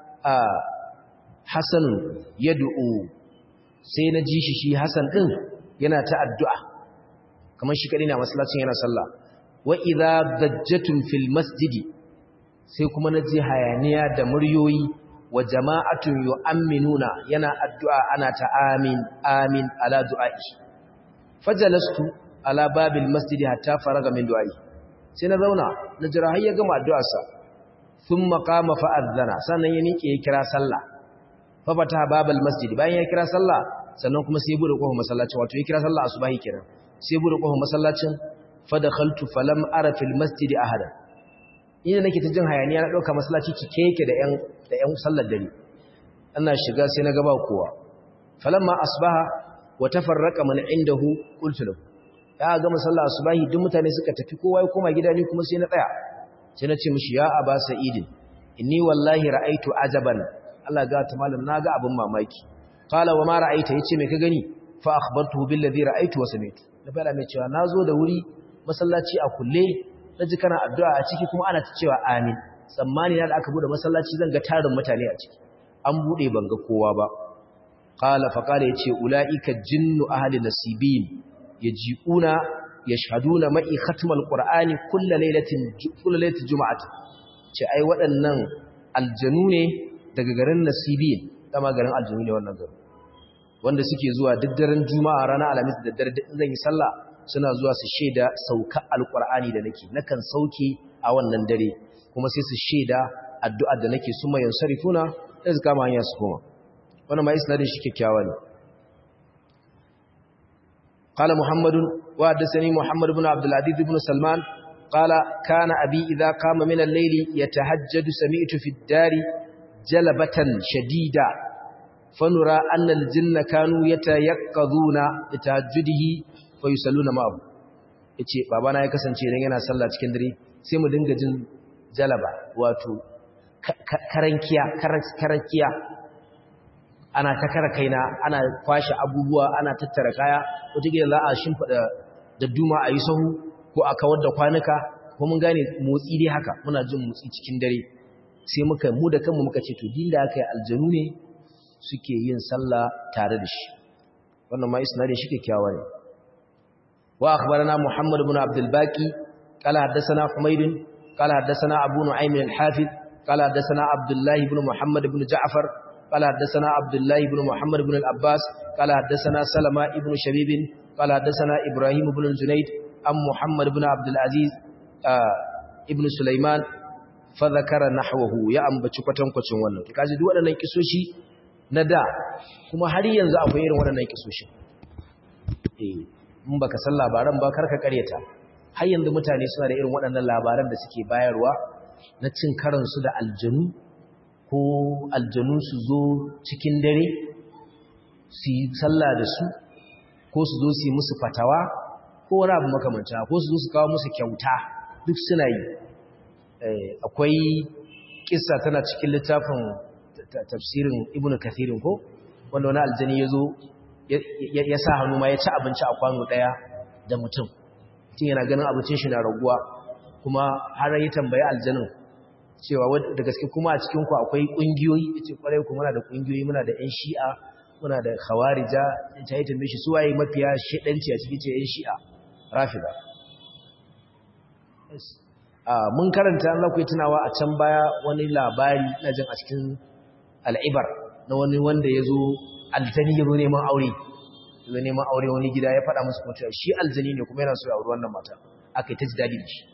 hasan yad'u sai na ji shi shi Hassan din yana ta addu'a kamar shi kadai na masallacin yana sallah wa idza dajjatun fil masjidi sai kuma na ji hayaniya da muryoyi wa jama'atun yu'minuna yana addu'a ana ta amin amin ala du'a'i fajalastu ala babil masjidi hatta faraga min du'a'i sai na zauna na jira har ya gama addu'arsa thumma qama fa adhana sannan ya miƙe ya kira sallah fa fata babal masjidi bayan ya kira sallah sannan kuma sai bude kofar masallacin wato ya kira sallah asubahi kenan sai bude kofar masallacin fa dakhaltu falam ara fil masjidi ahada ina nake ta jin hayaniya na dauka masallaci cike yake da yan da yan sallar dare ina shiga sai na ga ba kowa falamma asbaha wa tafarraqa man indahu qultu lahu ya ga masallah asubahi duk mutane suka tafi kowa ya koma gida ni kuma sai na tsaya sai na ce mishi ya aba sa'idin inni wallahi ra'aitu ajaban Allah ga ta malam naga abin mamaki qala wa ma ra'aita yace me ka gani fa akhbartuhu bil ladhi ra'aytu wa sami'tu da fara mai cewa nazo da wuri masallaci a kulle naji kana addu'a a ciki kuma ana ta cewa amin tsammani na da aka bude masallaci zan ga tarin mutane a ciki an bude ban ga kowa ba qala fa qala yace ulaika jinnu ahli nasibin yaji'una yashhaduna ma'i khatmal qur'ani kullu laylatin kullu laylatin jum'ati ce ai waɗannan aljanu ne daga garin Nasibiyin dama garin aljanu ne wannan garin wanda suke zuwa duk daren juma'a ranar alhamis da daddare da zan yi sallah suna zuwa su shaida sauka alqur'ani da nake nakan sauke a wannan dare kuma sai su shaida addu'a da nake suma yansarifuna da su kama hanya su koma wannan ma isnadin shi kyakkyawa ne قال محمد وحدثني محمد بن عبد العزيز بن سلمان قال كان أبي إذا قام من الليل يتهجد سمعت في الدار جلبة شديدة فنرى أن الجن كانوا يتيقظون لتهجده فيصلون معه yace babana ya kasance idan yana sallah cikin dare sai mu dinga jin jalaba wato karankiya karankiya ana ta kara kaina ana kwashe abubuwa ana tattara kaya wataƙila za a shimfiɗa da duma a yi sahu ko a kawar da kwanuka ko mun gane motsi dai haka muna jin motsi cikin dare sai muka mu da kanmu muka ce to din da aka yi aljanu ne suke yin sallah tare da shi wannan ma isnadin shi kyakkyawa ne wa akhbarana muhammad ibn abdul baqi qala haddathana humayd qala haddathana abu nu'aym al-hafiz qala haddathana abdullah ibn muhammad ibn ja'far قال حدثنا عبد الله بن محمد بن العباس قال حدثنا سلمة بن شبيب قال حدثنا إبراهيم بن الجنيد أم محمد بن عبد العزيز آه ابن سليمان فذكر نحوه يا أم بچكوتن كوتن wannan to kaji duk waɗannan kisoshi na da kuma har yanzu akwai irin waɗannan kisoshi eh in baka san labaran ba karka karyata har yanzu mutane suna da irin waɗannan labaran da suke bayarwa na cin karansu da aljanu ko aljanu su zo cikin dare su yi sallah da su ko su zo su yi musu fatawa ko wani abu makamanta ko su zo su kawo musu kyauta duk suna yi akwai kissa tana cikin littafin tafsirin ibnu kathirin ko wanda wani aljani ya zo ya sa hannu ma ya ci abinci a kwano ɗaya da mutum mutum yana ganin abincin shi na raguwa kuma har ya tambayi aljanin cewa da gaske kuma a cikinku akwai ƙungiyoyi ya ce ƙwarai kuma muna da ƙungiyoyi muna da 'yan shi'a muna da khawarija ta yi tambaye shi su waye mafiya shaɗanci a cikin ce 'yan shi'a rafida mun karanta an lakwai tunawa a can baya wani labari na jin a cikin al'ibar na wani wanda ya zo aljani ya zo neman aure ya neman aure wani gida ya faɗa musu kuma shi aljani ne kuma yana so ya auri wannan mata aka yi ta ji daɗi da shi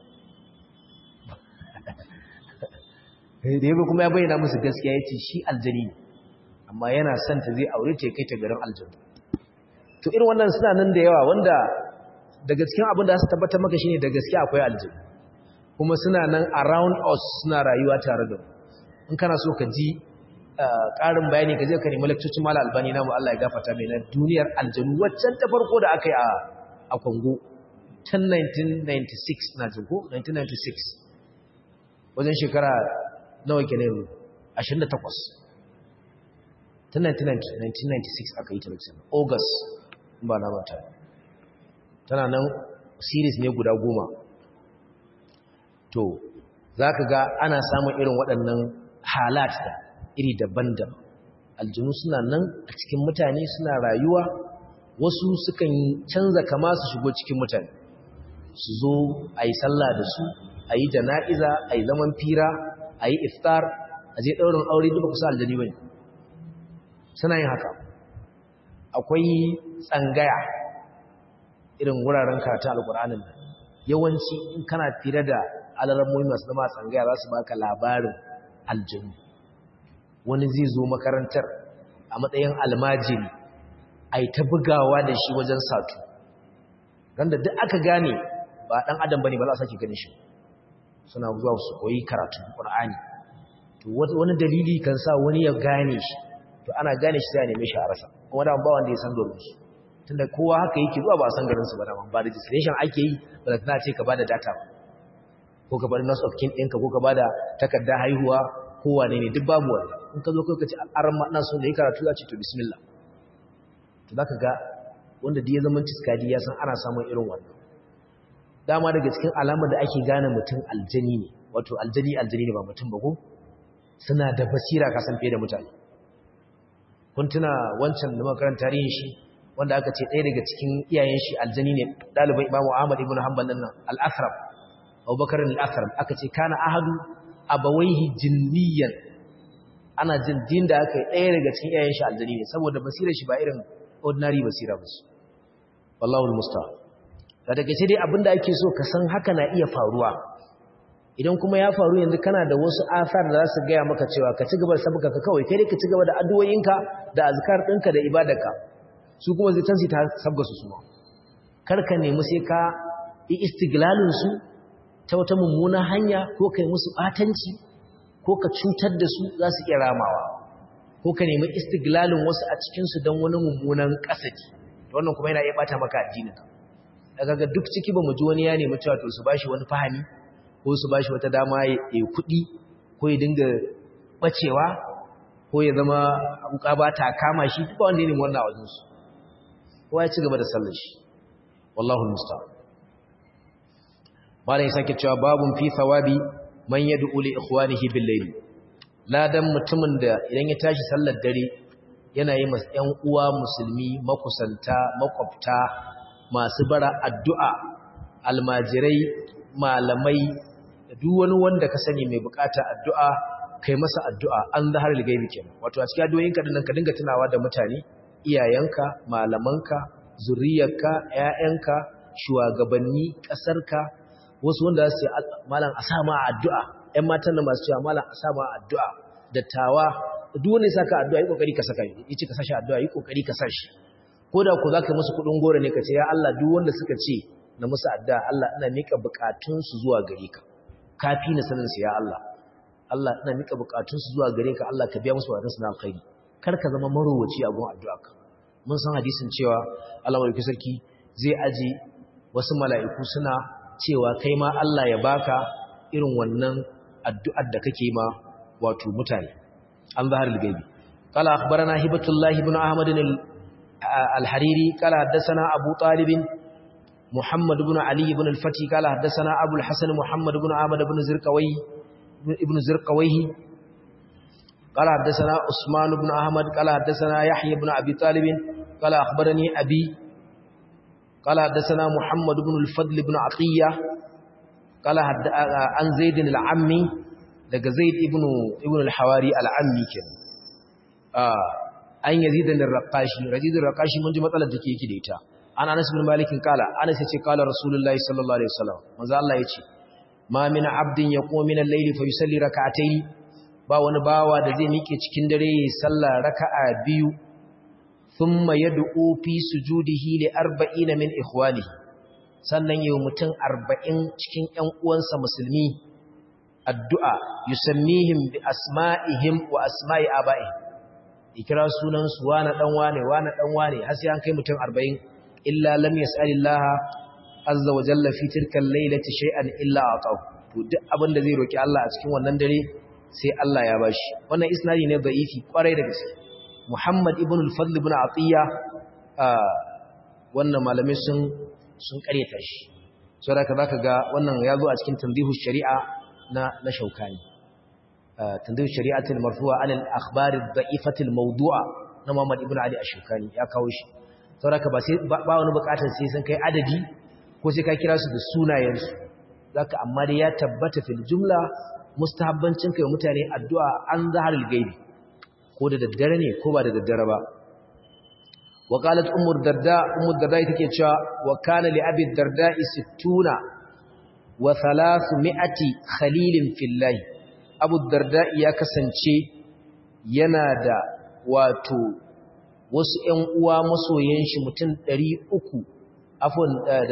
da yabo kuma ya bayyana musu gaskiya ya ce shi aljani ne amma yana son ta zai aure ta kai ta garin aljanu to irin wannan suna nan da yawa wanda daga cikin abin da su tabbatar maka shine da gaskiya akwai aljanu kuma suna nan around us suna rayuwa tare da in kana so ka ji ƙarin bayani ka je ka nemi lakcocin mala albani namu Allah ya gafarta mai na duniyar aljanu waccan ta farko da aka yi a Congo tun 1996 na jin ko 1996 wajen shekara nawa ke ne 28 ta 1996 aka yi ta lokacin august ba na mata tana nan series ne guda goma to za ka ga ana samun irin waɗannan halat da iri daban-daban aljinu suna nan a cikin mutane suna rayuwa wasu sukan canza kama su shigo cikin mutane su zo a yi sallah da su a yi jana'iza a yi zaman fira a yi iftar a je ɗaurin aure duka kusa aljani bane suna yin haka akwai tsangaya irin wuraren karatu alƙur'anin nan yawanci in kana fira da alarammomi masu zama tsangaya za su baka labarin aljanu wani zai zo makarantar a matsayin almajiri a yi ta bugawa da shi wajen satu randa duk aka gane ba ɗan adam ba ne ba za a sake ganin shi suna zuwa su koyi karatu Qur'ani to wani dalili kan sa wani ya gane shi to ana gane shi sai a neme shi a rasa kuma da ba wanda ya san garin su tunda kowa haka yake zuwa ba san garin su ba da ba registration ake yi ba da tana ce ka bada data ba ko ka bada nurse of kin ɗinka ko ka bada takardar haihuwa ko wane ne duk babu wanda in ka zo kai ka ce aran ma ina so da yi karatu za ce to bismillah to zaka ga wanda da ya zama tiskadi ya san ana samun irin wannan dama daga cikin alamar da ake gane mutum aljani ne wato aljani aljani ne ba mutum ba ko suna da basira kasan fiye da mutane kun tuna wancan da makaran tarihin shi wanda aka ce ɗaya daga cikin iyayen shi aljani ne ɗaliban imamu ahmad ibn hanbal nan al-athram abubakar al-athram aka ce kana ahadu abawaihi jinniyan ana jin din da aka yi ɗaya daga cikin iyayen shi aljani ne saboda basirar shi ba irin ordinary basira ba su wallahu musta'an da daga ce dai abinda ake so ka san haka na iya faruwa idan kuma ya faru yanzu kana da wasu asar da za su gaya maka cewa ka ci gaba da sabuka ka kawai kai dai ka ci gaba da addu'o'inka da azkar ɗinka da ibadarka su kuma zai tansi ta sabga su suma kar ka nemi sai ka yi istiglalin su ta wata mummunan hanya ko kai musu batanci ko ka cutar da su za su iya ramawa ko ka nemi istiglalin wasu a cikin su don wani mummunan kasadi wannan kuma yana iya bata maka addininka daga ga duk ciki ba mu ji wani ya nemi cewa to su bashi wani fahimi ko su bashi wata dama ya kuɗi ko ya dinga bacewa ko ya zama wuka ba ta kama shi duk wanda ya nemi wannan a wajen su kowa ya ci gaba da sallar shi wallahu musta'an malai sake cewa babun fi thawabi man yad'u li ikhwanihi bil layl ladan mutumin da idan ya tashi sallar dare yana yi masa ƴan uwa musulmi makusanta makwabta masu bara addu'a almajirai malamai da duk wani wanda ka sani mai bukata addu'a kai masa addu'a an zahar ligaibi kenan wato a cikin addu'o'inka dinnan ka dinga tunawa da mutane iyayenka malamanka zuriyarka ƴaƴanka shugabanni ƙasarka wasu wanda za su yi malam a sa ma addu'a ƴan matan da masu cewa malam a sa ma addu'a dattawa duk wanda ya saka addu'a yi kokari ka saka yi ce ka sashi addu'a yi kokari ka sashi ko da ku za ka musu kudin gora ne ka ce ya Allah duk wanda suka ce na musu addu'a Allah ina mika bukatunsu zuwa gare ka kafi na sanin su ya Allah Allah ina mika bukatunsu zuwa gare ka Allah ka biya musu bukatunsu na alkhairi kar ka zama marowaci a gun addu'a ka mun san hadisin cewa Allah mai sarki zai aji wasu mala'iku suna cewa kai ma Allah ya baka irin wannan addu'ar da kake ma wato mutane an zahar al-gaibi قال أخبرنا هبة الله بن أحمد الحريري قال حدثنا أبو طالب محمد بن علي بن الفتي قال حدثنا أبو الحسن محمد بن عامد بن زرقوي ابن زرقويه قال حدثنا عثمان بن أحمد قال حدثنا يحيى بن أبي طالب قال أخبرني أبي قال حدثنا محمد بن الفضل بن عطية قال عن زيد العمي daga Zaid ibn ibn al-Hawari al-Ammi kenan an yazid al-Raqashi yazid al-Raqashi mun ji matsalar da yake da ita an Anas bin Malik kala Anas yace kala Rasulullahi sallallahu alaihi wasallam manzo Allah yace ma min abdin yaqumu min al-layli fa yusalli rak'atayn ba wani bawa da zai miƙe cikin dare yayin sallah raka'a biyu thumma yad'u fi sujudihi li 40 min ikhwanihi sannan yayin mutum 40 cikin ƴan uwansa musulmi addu'a yusammihim bi asma'ihim wa asma'i aba'ihim ikira sunan su wane dan wane wane dan wane har sai an kai mutum 40 illa lam yas'alillaha azza wa jalla fi tilka al-lailati shay'an illa atahu to duk abin da zai roki Allah a cikin wannan dare sai Allah ya bashi wannan isnadi ne da'ifi kwarai da gaske Muhammad ibn al-Fadl ibn Atiya wannan malamai sun sun kareta shi saboda zaka ga wannan ya zo a cikin tanzihu shari'a na na shaukani tanzihu shari'atul marfu'a an al-akhbar ad-da'ifati al-mawdu'a na Muhammad ibn Ali ash-Shawkani ya kawo shi saboda ba sai ba wani bukatar sai sun kai adadi ko sai ka kira su da sunayen su zaka amma dai ya tabbata fil jumla mustahabbancin kai mutane addu'a an zaharil gaibi ko da daddare ne ko ba da daddare ba wa qalat ummu darda ummu darda take cewa wa kana li abi darda 60 wa 300 khalilin fillahi abu darda ya kasance yana da wato wasu ƴan uwa masoyan shi mutum 300 afwan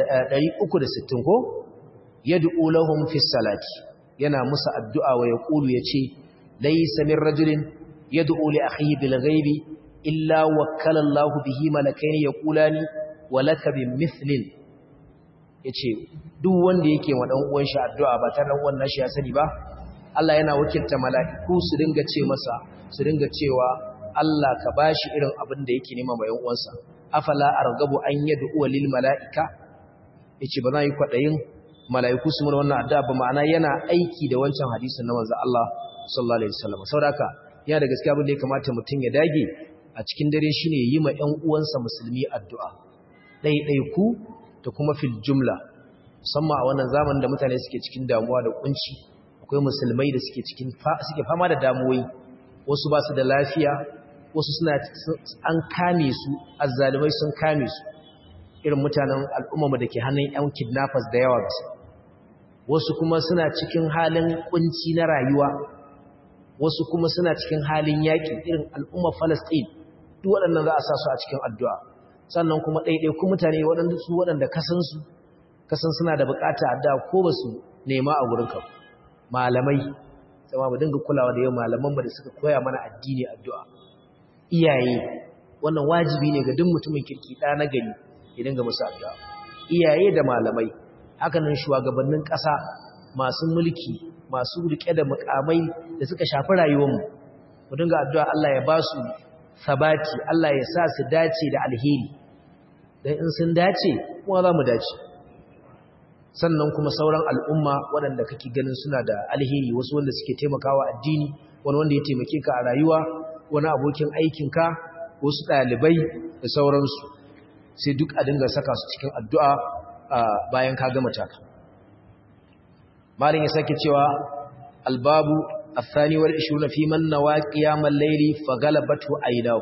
360 ko yad'u lahum fi salati yana musu addu'a wa yaqulu yace laysa min rajulin yad'u li akhihi bil ghaibi illa wakkala Allahu bihi malakaini yaqulani wa laka bimithlin yace duk wanda yake wa dan uwan shi addu'a ba tare da wannan shi ya sani ba Allah yana wakilta mala'iku su dinga ce masa su dinga cewa Allah ka bashi irin abin da yake nema mai uwansa afala argabu an yad'u lil mala'ika yace ba zan yi kwadayin mala'iku su mun wannan addu'a ba ma'ana yana aiki da wancan hadisin na manzo Allah sallallahu alaihi wasallam saboda yana da gaskiya abin da ya kamata mutum ya dage a cikin dare shine yi ma ƴan uwansa musulmi addu'a ɗaiɗaiku da kuma fil jumla musamman a wannan zamanin da mutane suke cikin damuwa da kunci akwai musulmai da suke cikin suke fama da damuwoyi wasu ba su da lafiya wasu suna an kame su azzalimai sun kame su irin mutanen al'umma da ke hannun 'yan kidnappers da yawa gasu wasu kuma suna cikin halin kunci na rayuwa wasu kuma suna cikin halin yaƙi irin al'umma Falasɗin duk waɗannan za a sa su a cikin addu'a sannan kuma ɗaiɗaiku mutane waɗanda su waɗanda kasansu kasan suna da buƙata addu'a ko ba su nema a wurinka malamai sama mu dinga kulawa da yau malaman da suka koya mana addini addu'a iyaye wannan wajibi ne ga duk mutumin kirki ɗa na gari ya dinga musu addu'a iyaye da malamai hakanan shugabannin ƙasa masu mulki masu rike da mukamai da suka shafi rayuwarmu mu dinga addu'a Allah ya ba su sabati Allah ya sa su dace da alheri dan in sun dace kuma za mu dace sannan kuma sauran al'umma waɗanda kake ganin suna da alheri wasu wanda suke taimakawa addini wani wanda ya taimake ka a rayuwa wani abokin aikinka wasu ɗalibai da sauransu sai duk a dinga saka su cikin addu'a bayan ka gama taka malin ya sake cewa albabu الثاني والعشرون في من نوى قيام الليل فغلبته عيناه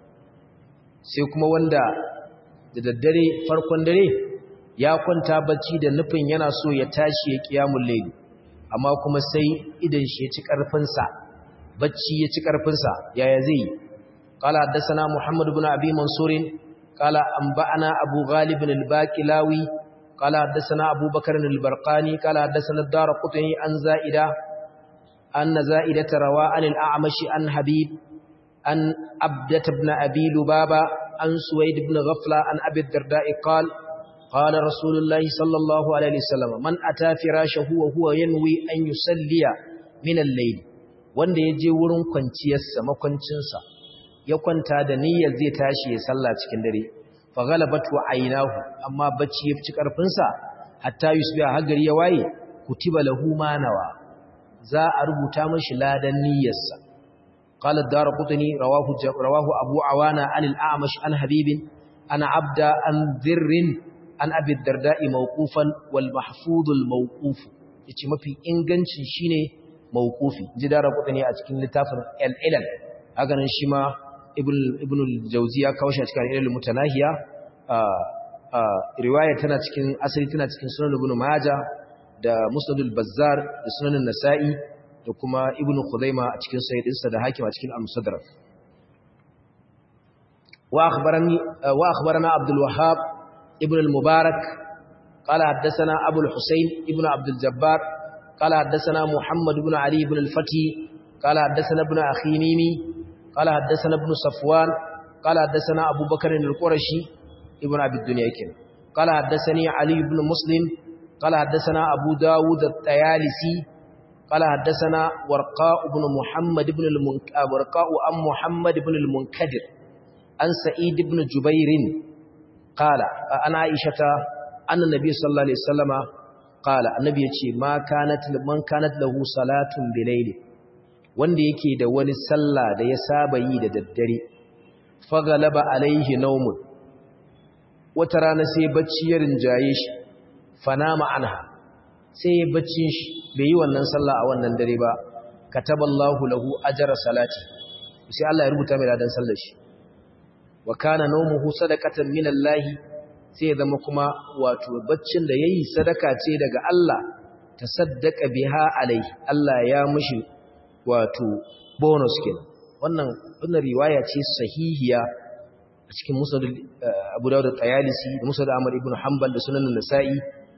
sai kuma wanda da daddare farkon dare ya kwanta bacci da nufin yana so ya tashi ya qiyamul layl amma kuma sai idan shi ya ci karfin sa bacci ya ci karfin sa yaya zai qala haddathana muhammad ibn abi mansur qala anba'ana abu ghalib al-baqilawi qala haddathana abu bakr al-barqani qala haddathana ad-darqutni an za'ida أن زائدة روى عن الأعمش عن حبيب أن عبدة بن أبي لبابة عن سويد بن غفلة عن أبي الدرداء قال قال رسول الله صلى الله عليه وسلم من أتى فراشه وهو ينوي أن يسلي من الليل wanda ya je wurin kwanciyarsa makwancinsa ya kwanta da niyyar zai tashi ya salla cikin dare fa ghalabatu aynahu amma bacci ya fi karfin sa hatta yusbiha har gari ya waye kutiba lahu ma nawa za a rubuta mashi ladan niyyarsa qala ad-darqutni rawahu rawahu abu awana an al-a'mash an habibin ana abda an dhirrin an abi ad-darda'i mawqufan wal mahfuz al-mawquf yace mafi inganci shine mawqufi ji darqutni a cikin littafin al-ilal haka nan shi ma ibn ibn al-jawziya kawo shi a cikin al-ilal mutanahiya riwaya tana cikin asali tana cikin sunan ibn majah da musnadul bazzar da sunanin nasa'i da kuma ibn khuzaima a cikin sayyidinsa da hakim a cikin al-musaddarak wa akhbarani wa akhbarana abdul wahhab ibn al-mubarak qala haddathana abu al-husayn ibn abd al-jabbar qala haddathana muhammad ibn ali ibn al-fati qala haddathana ibn akhinini qala haddathana ibn safwan qala haddathana abu bakr al-qurashi ibn abi dunya kin qala haddathani ali ibn muslim قال حدثنا أبو داود الطيالسي قال حدثنا ورقاء بن محمد بن المنك... ورقاء أم محمد بن المنكدر عن سعيد بن جبير قال أنا عائشة أن النبي صلى الله عليه وسلم قال النبي يقول ما كانت من كانت له صلاة بليل wanda yake da wani sallah da ya saba yi da daddare fagalaba alaihi naumun wata rana sai bacci ya rinjaye shi fanama anha sai ya baccin shi bai yi wannan sallah a wannan dare ba kataballahu lahu ajra salati sai Allah ya rubuta mai ladan sallar shi wa kana nawmuhu sadaqatan min Allah sai ya zama kuma wato baccin da yayi sadaka ce daga Allah tasaddaqa biha alai Allah ya mushi wato bonus kenan wannan wannan riwaya ce sahihiya a cikin musnad Abu Dawud al-Tayalisi da musnad Ahmad ibn Hanbal da sunan Nasa'i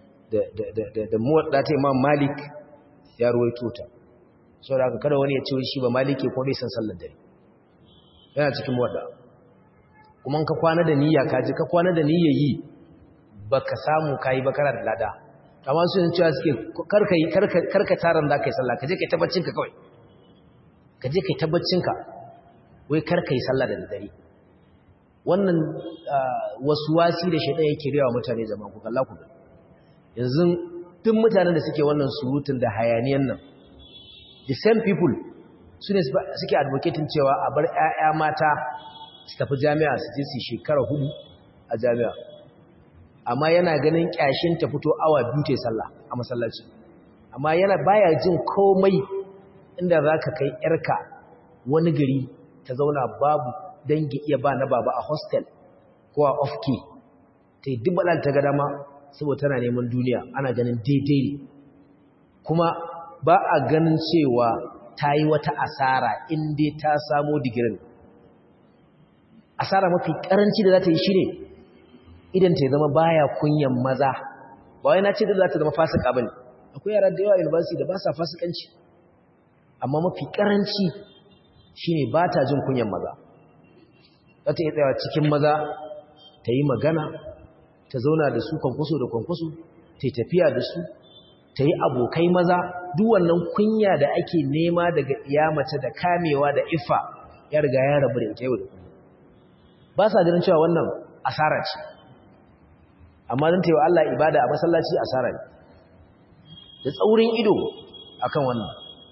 da muwadda ta imam malik ya ruwaito ta sau da aka kada wani ya ce shi ba maliki ko bai san sallar dare yana cikin muwadda kuma ka kwana da niyya ka ji ka kwana da niyya yi ba ka samu ka yi bakara da lada amma su yin cewa suke karka taron da ka yi sallah ka je ka yi tabbacinka kawai ka je ka yi tabbacinka wai karka yi sallah da dare wannan wasu wasi da shaidan yake rewa mutane zama ku kalla ku yanzu duk mutanen da suke wannan surutun da hayaniyan nan the same people su ne suke advocating cewa a bar 'ya'ya mata su tafi jami'a su je su shekara hudu a jami'a amma yana ganin kyashin ta fito awa biyu ta sallah a masallaci amma yana baya jin komai inda za ka kai 'yarka wani gari ta zauna babu dangi iya ba na baba a hostel ko a ofke ta yi dubbalar ta gada ma saboda tana neman duniya ana ganin daidai ne kuma ba a ganin cewa ta yi wata asara inda ta samo digirin asara mafi karanci da za ta yi shi ne idan ta zama baya kunyan maza ba wai na ce da za ta zama fasika bane akwai yara da yawa university da ba sa fasikanci amma mafi karanci shine ba ta jin kunyan maza za ta yi tsayawa cikin maza ta yi magana ta zauna da su kwankwaso da kwankwaso ta yi tafiya da su ta yi abokai maza duk wannan kunya da ake nema daga mace da kamewa da ifa ya riga ya rabu da ita yau da kullum ba sa ganin cewa wannan asara ce amma don taiwa Allah ibada a masallaci asara ne da tsaurin ido akan wannan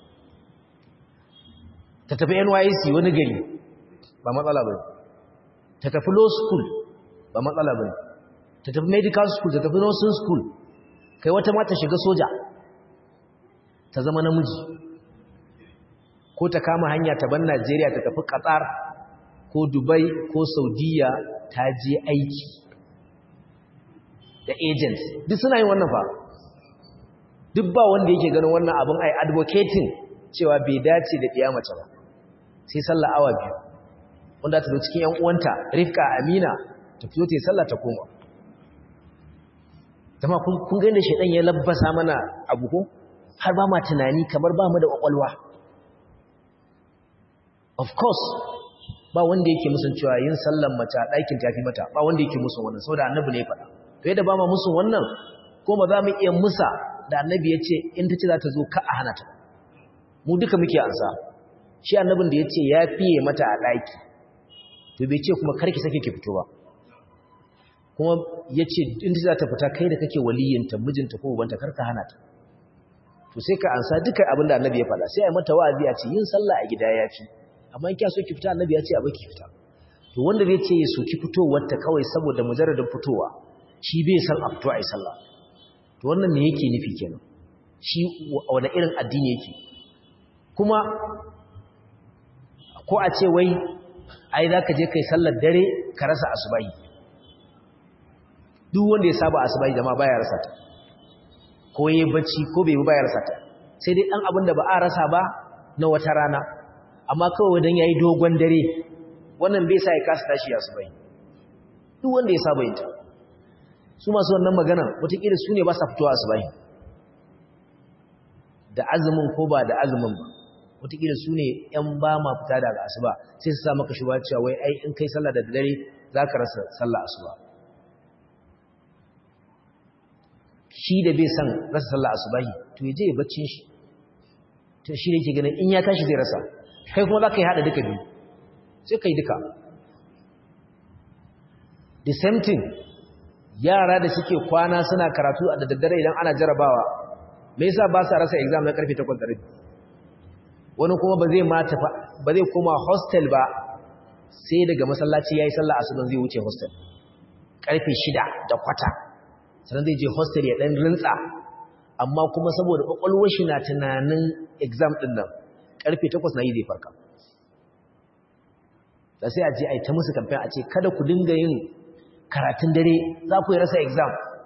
ta tafi NYC wani gari ba matsala ba ta tafi law school ba matsala ba ta tafi medical school ta tafi nursing school kai wata mata shiga soja ta zama namiji ko ta kama hanya ta ban Najeriya ta tafi Qatar ko Dubai ko Saudiya ta je aiki da agents duk suna yin wannan fa duk ba wanda yake ganin wannan abin ai advocating cewa bai dace da ɗiya mace ba sai sallah awa biyu wanda ta zo cikin yan uwanta Rifka Amina ta fito ta yi sallah ta koma dama kun ga inda shedan ya labbasa mana abu ko har ba ma tunani kamar ba mu da kwakwalwa of course ba wanda yake musun cewa yin sallan mace a ɗakin tafi mata ba wanda yake musun wannan saboda annabi ne ya faɗa to yadda ba ma musun wannan ko ba za mu iya musa da annabi ya ce in ta ce za ta zo ka a hana ta mu duka muke ansa shi annabin da ya ce ya fiye mata a ɗaki to bai ce kuma karki sake ki fito ba kuma ya ce in ta za ta fita kai da kake waliyinta mijinta ko ubanta karka hana ta to sai ka ansa duka abin da annabi ya faɗa sai a yi mata wa'azi a ce yin sallah a gida ya fi amma in kya so ki fita annabi ya ce a baki fita to wanda zai ce ya so ki fitowar ta kawai saboda mujarradin fitowa shi bai san a fito a yi sallah to wannan me yake nufi kenan shi wani irin addini yake kuma ko a ce wai ai za ka je kai sallar dare ka rasa asubahi duk wanda ya saba asubahi jama'a baya rasa ta ko yayi bacci ko bai yi baya rasa ta sai dai dan abin da ba a rasa ba na wata rana amma kawai dan yayi dogon dare wannan bai sa ya kasa tashi asubahi duk wanda ya saba yin ta su masu wannan magana wataƙila su ne ba sa fitowa asubahi da azumin ko ba da azumin ba wataƙila su ne ‘yan ba ma fita daga asuba sai su sa maka shi cewa wai ai in kai sallah da dare za ka rasa sallah asuba shi da bai san rasa sallah asubahi to ya je ya baccin shi to shi ne ke ganin in ya tashi zai rasa kai kuma za ka yi haɗa duka biyu sai ka yi duka the same thing yara da suke kwana suna karatu a da daddare idan ana jarabawa me yasa ba sa rasa exam na karfe 8:30 wani kuma ba zai mata ba zai koma hostel ba sai daga masallaci yayi sallah asuban zai wuce hostel karfe 6 da kwata sannan zai je hostel ya dan rintsa amma kuma saboda kwakwalwar shi na tunanin exam din nan karfe 8 na yi zai farka da sai a je a yi ta musu kamfen a ce kada ku dinga yin karatun dare za ku yi rasa exam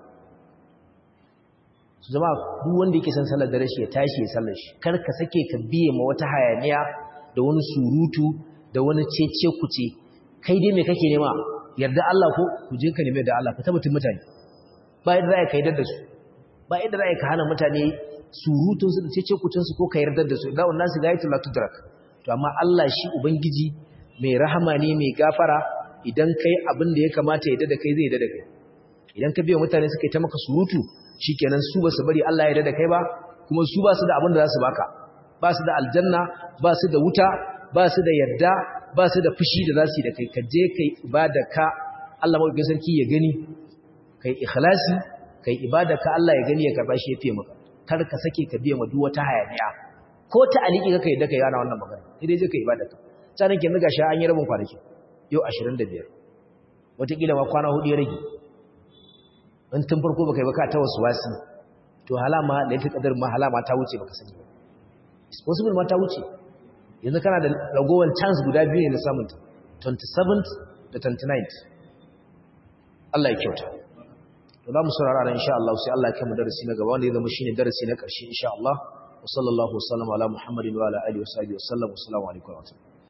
su zama duk wanda yake san sallar dare shi ya tashi ya sallar shi kar ka sake ka biye ma wata hayaniya da wani surutu da wani cece kuce kai dai me kake nema yarda Allah ko ku je ka neme da Allah ka tabbatar mutane ba yadda za ka yi da su ba yadda za ka hana mutane surutun su da cece kucin su ko ka yarda da su da wannan su gayatul la tudrak to amma Allah shi ubangiji mai rahama ne mai gafara idan kai abin da ya kamata ya da kai zai da kai idan ka biya mutane suka yi ta maka surutu shikenan su ba su bari Allah ya da kai ba kuma su ba su da abin da za su baka ba su da aljanna ba su da wuta ba su da yarda ba su da fushi da za su yi da kai ka je kai ibada ka Allah maɗaukin sarki ya gani kai ikhlasi kai ibada ka Allah ya gani ya karba shi ya fiye maka kar ka sake ka biya ma duk wata hayaniya ko ta aliki ka kai da kai yana wannan magana sai dai je kai ibada ka sanin kin ga sha an yi rabin kwanaki yau 25 wataƙila ma kwana hudu ya rage in tun farko baka yi baka ta wasu wasi to halama da yake kadar ma halama ta wuce baka sani is possible ma ta wuce yanzu kana da ragowar chance guda biyu ne na samunta 27th da 29th Allah ya kyauta to za mu saurara ran insha Allah sai Allah ya kai mu darasi na gaba wanda ya zama shine darasi na ƙarshe insha Allah wa sallallahu wa sallama ala muhammadin wa ala alihi wa sahbihi wa sallam assalamu alaikum wa rahmatullahi